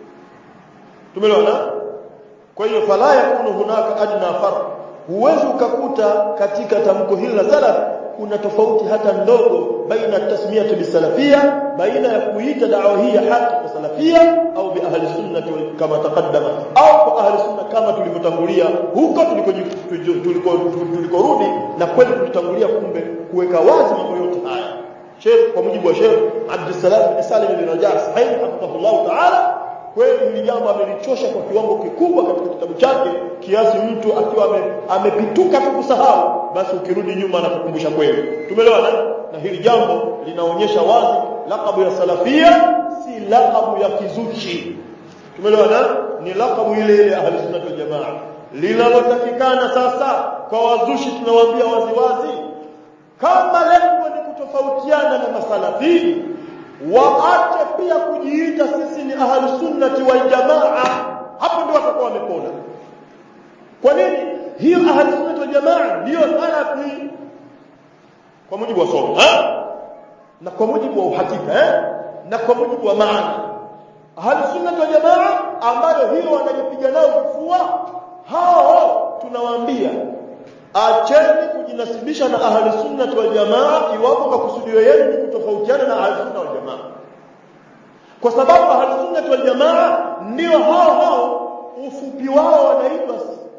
tumeelewana kwa hiyo fala yakunu hunaka adna farq huwezi ukakuta katika tamko hili la salaf kuna tofauti hata ndogo baina tasmiyati bisalafia baina ya kuita dawa hii ya haki kwa salafia au bi ahli sunna kama taqaddama au kwa ahli sunna kama tulivyotangulia huko tuliko tulikorudi na kweli tulitangulia kumbe kuweka wazi mambo yote haya Sheikh kwa mujibu wa Sheikh Abdussalam bin Salim bin Rajab sahih hafidhahullah ta'ala kweli hili jambo amelichosha kwa kiwango kikubwa katika kitabu chake kiasi mtu akiwa amepituka tu kusahau basi ukirudi nyuma na kukumbusha kweli tumeelewana na hili jambo linaonyesha wazi lakabu ya salafia si lakabu ya kizuchi tumeelewana ni lakabu ile ile ahli sunna wal jamaa linalotakikana sasa kwa wazushi tunawaambia wazi wazi kama lengo ni kutofautiana na masalafii waache pia kujiita sisi ni ahli sunnati wal jamaa hapo ndio watakuwa wamepona kwa nini hiyo ahli sunnati wal jamaa ndio salafi kwa mujibu wa somo eh na kwa mujibu wa uhakika eh na kwa mujibu wa maana ahli sunnati wal jamaa ambayo hiyo wanajipiga nao vifua hao tunawaambia acheni kujinasibisha na ahli sunnati wal jamaa iwapo makusudio yenu ni kutofautiana na ahli sunna wal jamaa kwa sababu ahli sunnati wal jamaa ndio hao hao ufupi wao wanaitwa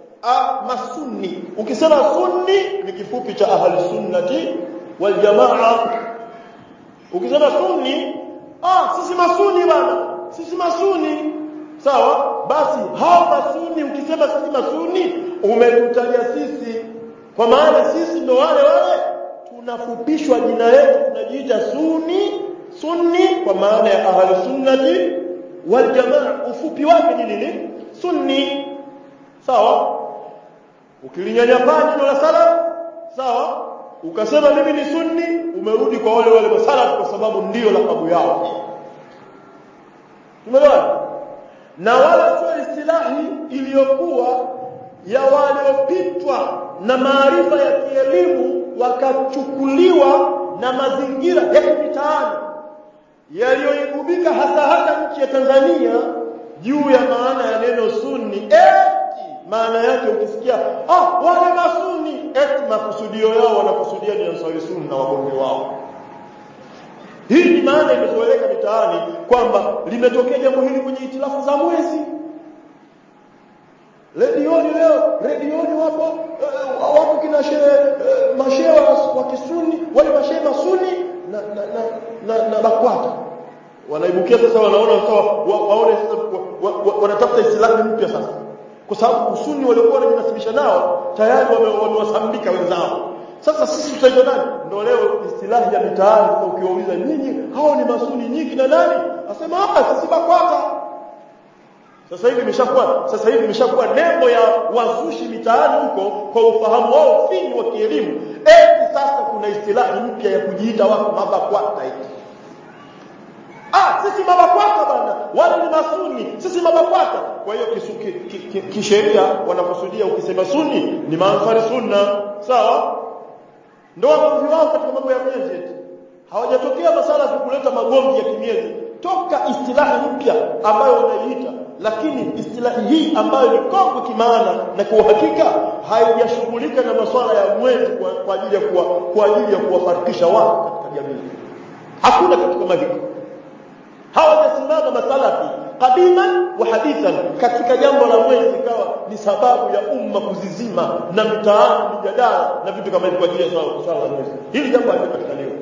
masunni ukisema sunni ni kifupi cha ahli sunnati wal jamaa ukisema sunni ah sisi masuni bana sisi masuni sawa basi hao masuni ukisema sisi masuni umetutaja sisi kwa maana sisi ndo wale wale tunafupishwa jina letu tunajiita sunni sunni kwa maana ya ahli sunnati wal jamaa ufupi wake ni nini sunni sawa ukilinyanyapaa neno la salaf sawa ukasema mimi ni sunni umerudi kwa wale wale masalaf kwa sababu ndiyo lakabu yao tumeelewana na wala sio istilahi iliyokuwa ya waliopitwa na maarifa ya kielimu wakachukuliwa na mazingira ya kimitaani yaliyoigubika hasa hasa nchi ya Tanzania juu ya maana ya neno sunni eti maana yake ukisikia ah wale masuni eti makusudio yao wanakusudia ni ansari sunni na wagonge wao hii ni maana imezoeleka mitaani kwamba limetokea jambo hili kwenye itilafu za mwezi redioni leo redioni wapo uh, wapo kina shehe uh, mashehe wa kisuni wale mashehe masuni na na na, na, na BAKWATA wanaibukia sasa wanaona sawa wa, waone sasa wa, wa, wanatafuta islamu mpya sasa kwa sababu usuni waliokuwa wanajinasibisha nao tayari wamewasambika wenzao sasa sisi tutaitwa nani ndio leo istilahi ya mitaani sasa ukiwauliza nyinyi hao ni masuni nyingi na nani asema ah sisi BAKWATA sasa hivi imeshakuwa sasa hivi imeshakuwa nembo ya wazushi mitaani huko kwa ufahamu wao finyi wa kielimu eti sasa kuna istilahi mpya ya kujiita watu mabakwata eti ah sisi mabakwata bana wale ni masuni sisi mabakwata kwa hiyo kisheria wanakusudia ukisema suni ni maansari sunna sawa ndio wagomvi wao katika mambo ya miezi eti hawajatokea masala ya kuleta magomvi ya kimiezi toka istilahi mpya ambayo wanaiita lakini istilahi hii ambayo ni kongwe kimaana na kwa uhakika haijashughulika na masuala ya mwezi kwa, kwa ajili ya kuwa, kwa ajili ya kuwafarikisha watu katika jamii hakuna kitu kama hiko hawajasimama masalafi qadiman wa hadithan katika jambo la mwezi ikawa ni sababu ya umma kuzizima na mitaani mijadala na vitu kama hivyo kwa ajili ya swala la mwezi hili jambo halipatikaniwa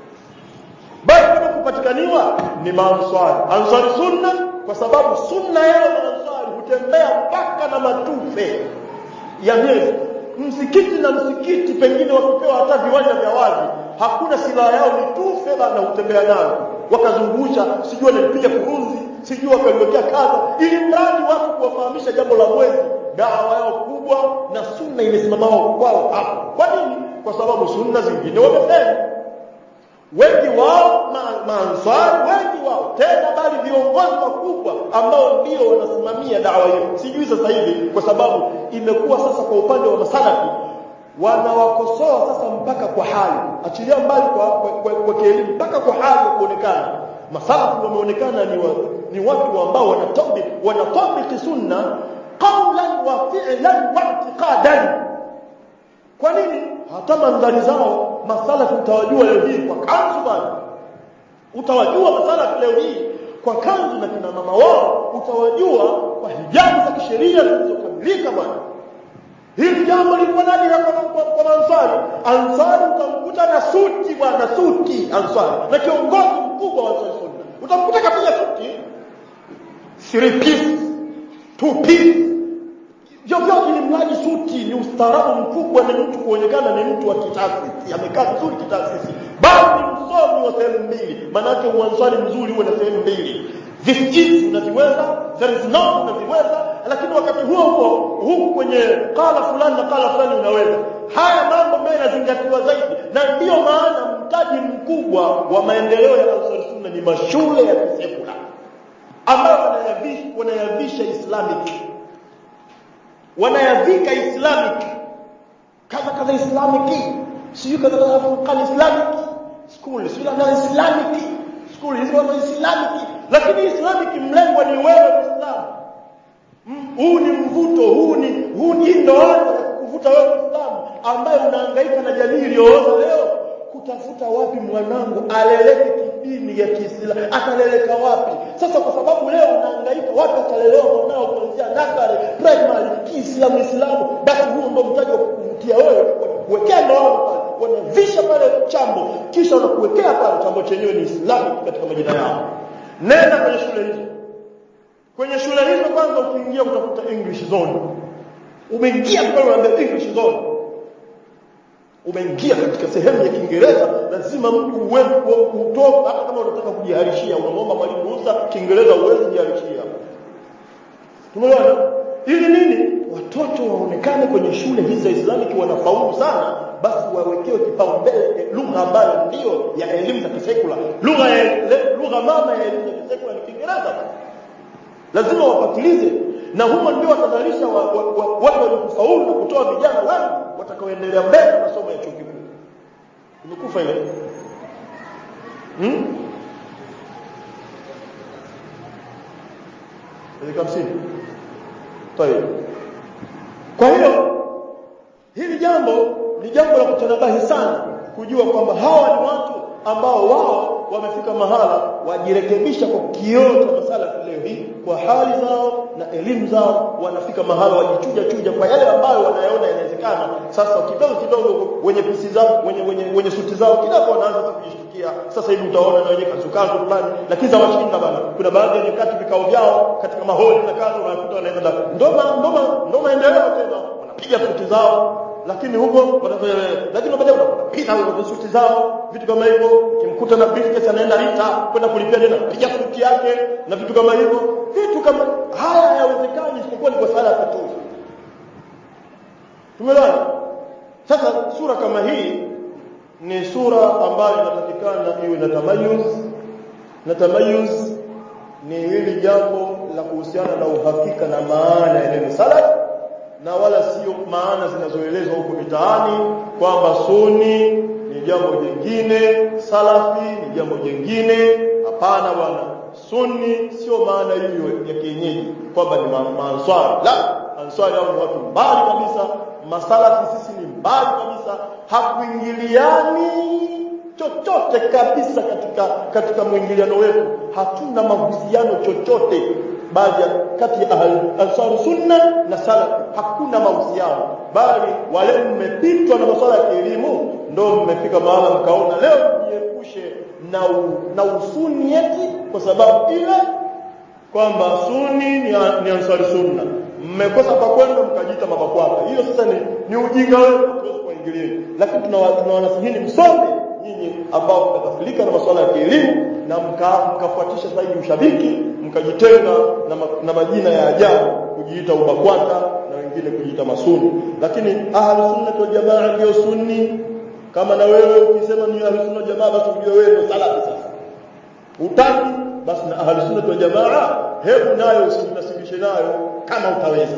bali kama kupatikaniwa ni maanswari answari sunna kwa sababu sunna yao maanswari hutembea mpaka na matufe ya miezi msikiti na msikiti pengine wakipewa hata viwanja vya wazi hakuna silaha yao mitufe bana hutembea nayo wakazungusha sijui walipiga kurunzi sijui wakaliwekea kadha ili mradi watu kuwafahamisha jambo la mwezi dawa yao kubwa na sunna imesimama kwao hapo kwa nini kwa sababu sunna zingine wamefeli wengi wao maansari ma wengi wao tena bali viongozi wakubwa ambao ndio wanasimamia dawa hiyo sijui sasa hivi kwa sababu imekuwa sasa kwa upande wa masalafi wanawakosoa sasa mpaka kwa hali achilia mbali kwa, kwa, kwa, kwa kielimu mpaka kwa hali ya kuonekana masalafu wameonekana ni, wa, ni watu ambao wanatabiki wanatabiki sunna qawlan wa fi'lan wa i'tiqadan kwa nini hata mandhari zao masalafu utawajua leo hii kwa kanzu bwana utawajua masalafu leo hii kwa kanzu na kina mama wao utawajua kwa hijabu za kisheria zilizokamilika bwana hili jambo lilikuwa nadira kwa, kwa, kwa ansari ansari utamkuta na suti bwana suti ansari na kiongozi mkubwa wa ansari sunna utamkuta kapiga suti three piece two piece vyovyote ni mradi suti ni ustaarabu mkubwa ni mtu kuonekana ni mtu wa kitaasisi amekaa vizuri kitaasisi bali ni msomi wa sehemu mbili maanake uanswari mzuri huwe na sehemu mbili this is unaziweza there is not unaziweza lakini wakati huo huo huku kwenye kala fulani na kala fulani unaweza haya mambo ambayo yanazingatiwa zaidi na ndiyo maana mtaji mkubwa wa maendeleo ya ansari sunna ni mashule ya kisekula ambayo wanayavisha, wanayavisha islamic wanayavika islamic kadha kadha islamic sijui kadha kadha furqan islamic school sijui kadha islamic school hizo kadha islamic lakini islamic mlengwa ni wewe muislamu huu ni mvuto huu ni huu ni ndoano ya kuvuta wewe muislamu ambaye unahangaika na jamii iliyooza leo kutafuta wapi mwanangu aleleke kidini ya Kiislamu ataleleka wapi sasa kwa sababu leo unahangaika wapi atalelewa mwanao kuanzia nasari primary Kiislamu Islamu basi huo ndio mtaji wa kukuvutia wewe kuwekea ndoano pale wanavisha pale chambo kisha wanakuwekea pale chambo chenyewe ni Islamic katika majina yao nenda kwenye shule hizo kwenye shule hizo kwanza ukiingia utakuta English zone umeingia pale unaambia English zone umeingia katika sehemu ya Kiingereza lazima mtu uwepo kutoka hata kama unataka kujiharishia unamwomba mwalimu ruhusa Kiingereza uweze kujiharishia tumeona ili nini watoto waonekane kwenye shule hizi za Islamic wanafaulu sana basi wawekewe kipaumbele lugha ambayo ndio ya elimu za kisekula lugha ya lugha mama ya elimu za kisekula ni Kiingereza lazima wapatilize na humo ndio watazalisha watu wa, wa, wa, waliokufaulu na kutoa vijana wengi watakaoendelea mbele na masomo ya chuo kikuu imekufa ile hmm? dakika hamsini tayeb kwa hiyo hili jambo ni jambo la kutanabahi sana kujua kwamba hawa ni watu ambao wao wamefika mahala wajirekebisha kwa kioo cha masala leo hii kwa hali zao na elimu zao wanafika mahala wajichuja chuja kwa yale ambayo wanayaona yanawezekana sasa kidogo kidogo wenye pisi zao wenye wenye, wenye suti zao kidogo wanaanza sasa kujishtukia sasa hivi utaona na wenye kazukazo fulani lakini za washinda bana kuna baadhi ya nyakati vikao vyao katika maholi na kazi wanakuta wanaenda ndoma ndoma ndoma endeleo tena wanapiga suti zao lakini huko watafanya lakini baadaye wanapita kwa suti zao vitu kama hivyo kimkuta na briefcase anaenda Rita kwenda kulipia tena piga suti yake na vitu kama hivyo vitu kama haya hayawezekani isipokuwa ni kwa sala tu tumeelewana sasa sura kama hii ni sura ambayo inatakikana iwe na tamayuz na tamayuz ni hili jambo la kuhusiana na uhakika na maana ya neno salaf na wala sio maana zinazoelezwa huko mitaani kwamba suni ni jambo jingine salafi ni jambo jingine hapana bwana sunni sio maana hiyo ya kienyeji kwamba ni maanswari la answari hao ni watu mbali kabisa masalafi sisi ni mbali kabisa hakuingiliani chochote kabisa katika katika mwingiliano wetu hatuna mahusiano chochote baadhi kati ya ansar sunna na salaf hakuna mahusiano bali wale mmepitwa na masuala ya kielimu ndio mmefika mahala mkaona leo jiepushe na u, na usuni eti kwa sababu ile kwamba sunni ni, ni ansari sunna mmekosa pa kwenda mkajiita mabakwata hiyo sasa ni, ni ujinga wenu hatuwezi kuingilia lakini tunawanasihini msome nyinyi ambao mtakafilika na masuala ya kielimu na mkafuatisha mka zaidi ushabiki mkajitenga na, ma, na majina ya ajabu kujiita ubakwata na wengine kujiita masuni lakini ahlu sunna wal jamaa ndio sunni kama na wewe ukisema ni ahlu sunna jamaa basi ujue wewe ndio salafi sasa utaki basi na ahlu sunna wal jamaa hebu nayo usijinasibishe nayo kama utaweza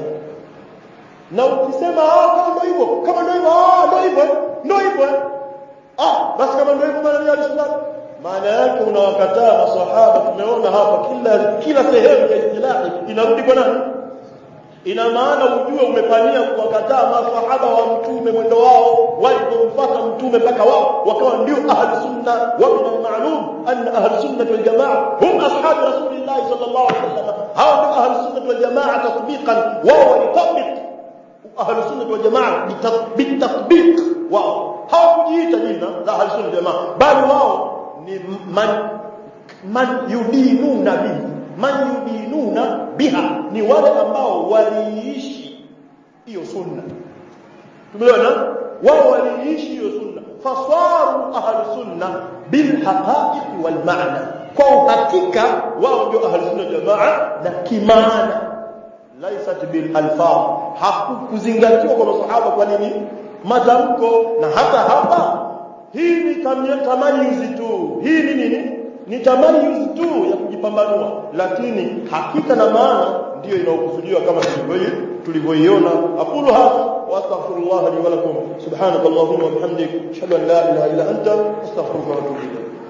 na ukisema ah kama ndio hivyo kama ndio hivyo ah ndio hivyo ndio hivyo ah basi kama ndio hivyo maana ni ahlu sunna maana yake unawakataa maswahaba tumeona hapa kila kila sehemu ya istilahi inarudi kwa nani ina maana ujue umepania kuwakataa maswahaba wa mtume mwendo wao walipomfuata mtume mpaka wao wakawa ndio ahli sunna wa min al-ma'lum anna ahli sunna wal jamaa hum ashabu rasulillah sallallahu alaihi wasallam hao ndio ahli sunna wal jamaa tatbiqan wao walitabik ahli sunna wal jamaa bitatbiq wao hawakujiita jina la ahli sunna wal jamaa bali wao ni man man yudinuna bihi man yudinuna biha ni wale ambao waliishi hiyo sunna tumeona wao waliishi hiyo sunna fasaru ahli sunna bil haqa'iq wal ma'na kwa uhakika wao ndio ahli sunna jamaa na kimaana laisat bil alfaz hakukuzingatiwa kwa masahaba kwa nini matamko na hata hapa hii ni tamayuzi tu hii ni nini ni tamayuzi tu ya kujipambanua lakini hakika na maana ndiyo inayokusudiwa kama tulivyoiona aqulu hadha wa astaghfirullah li wa lakum subhanakallahumma wa bihamdik ashhadu an la ilaha illa anta astaghfiruka wa atubu ilayk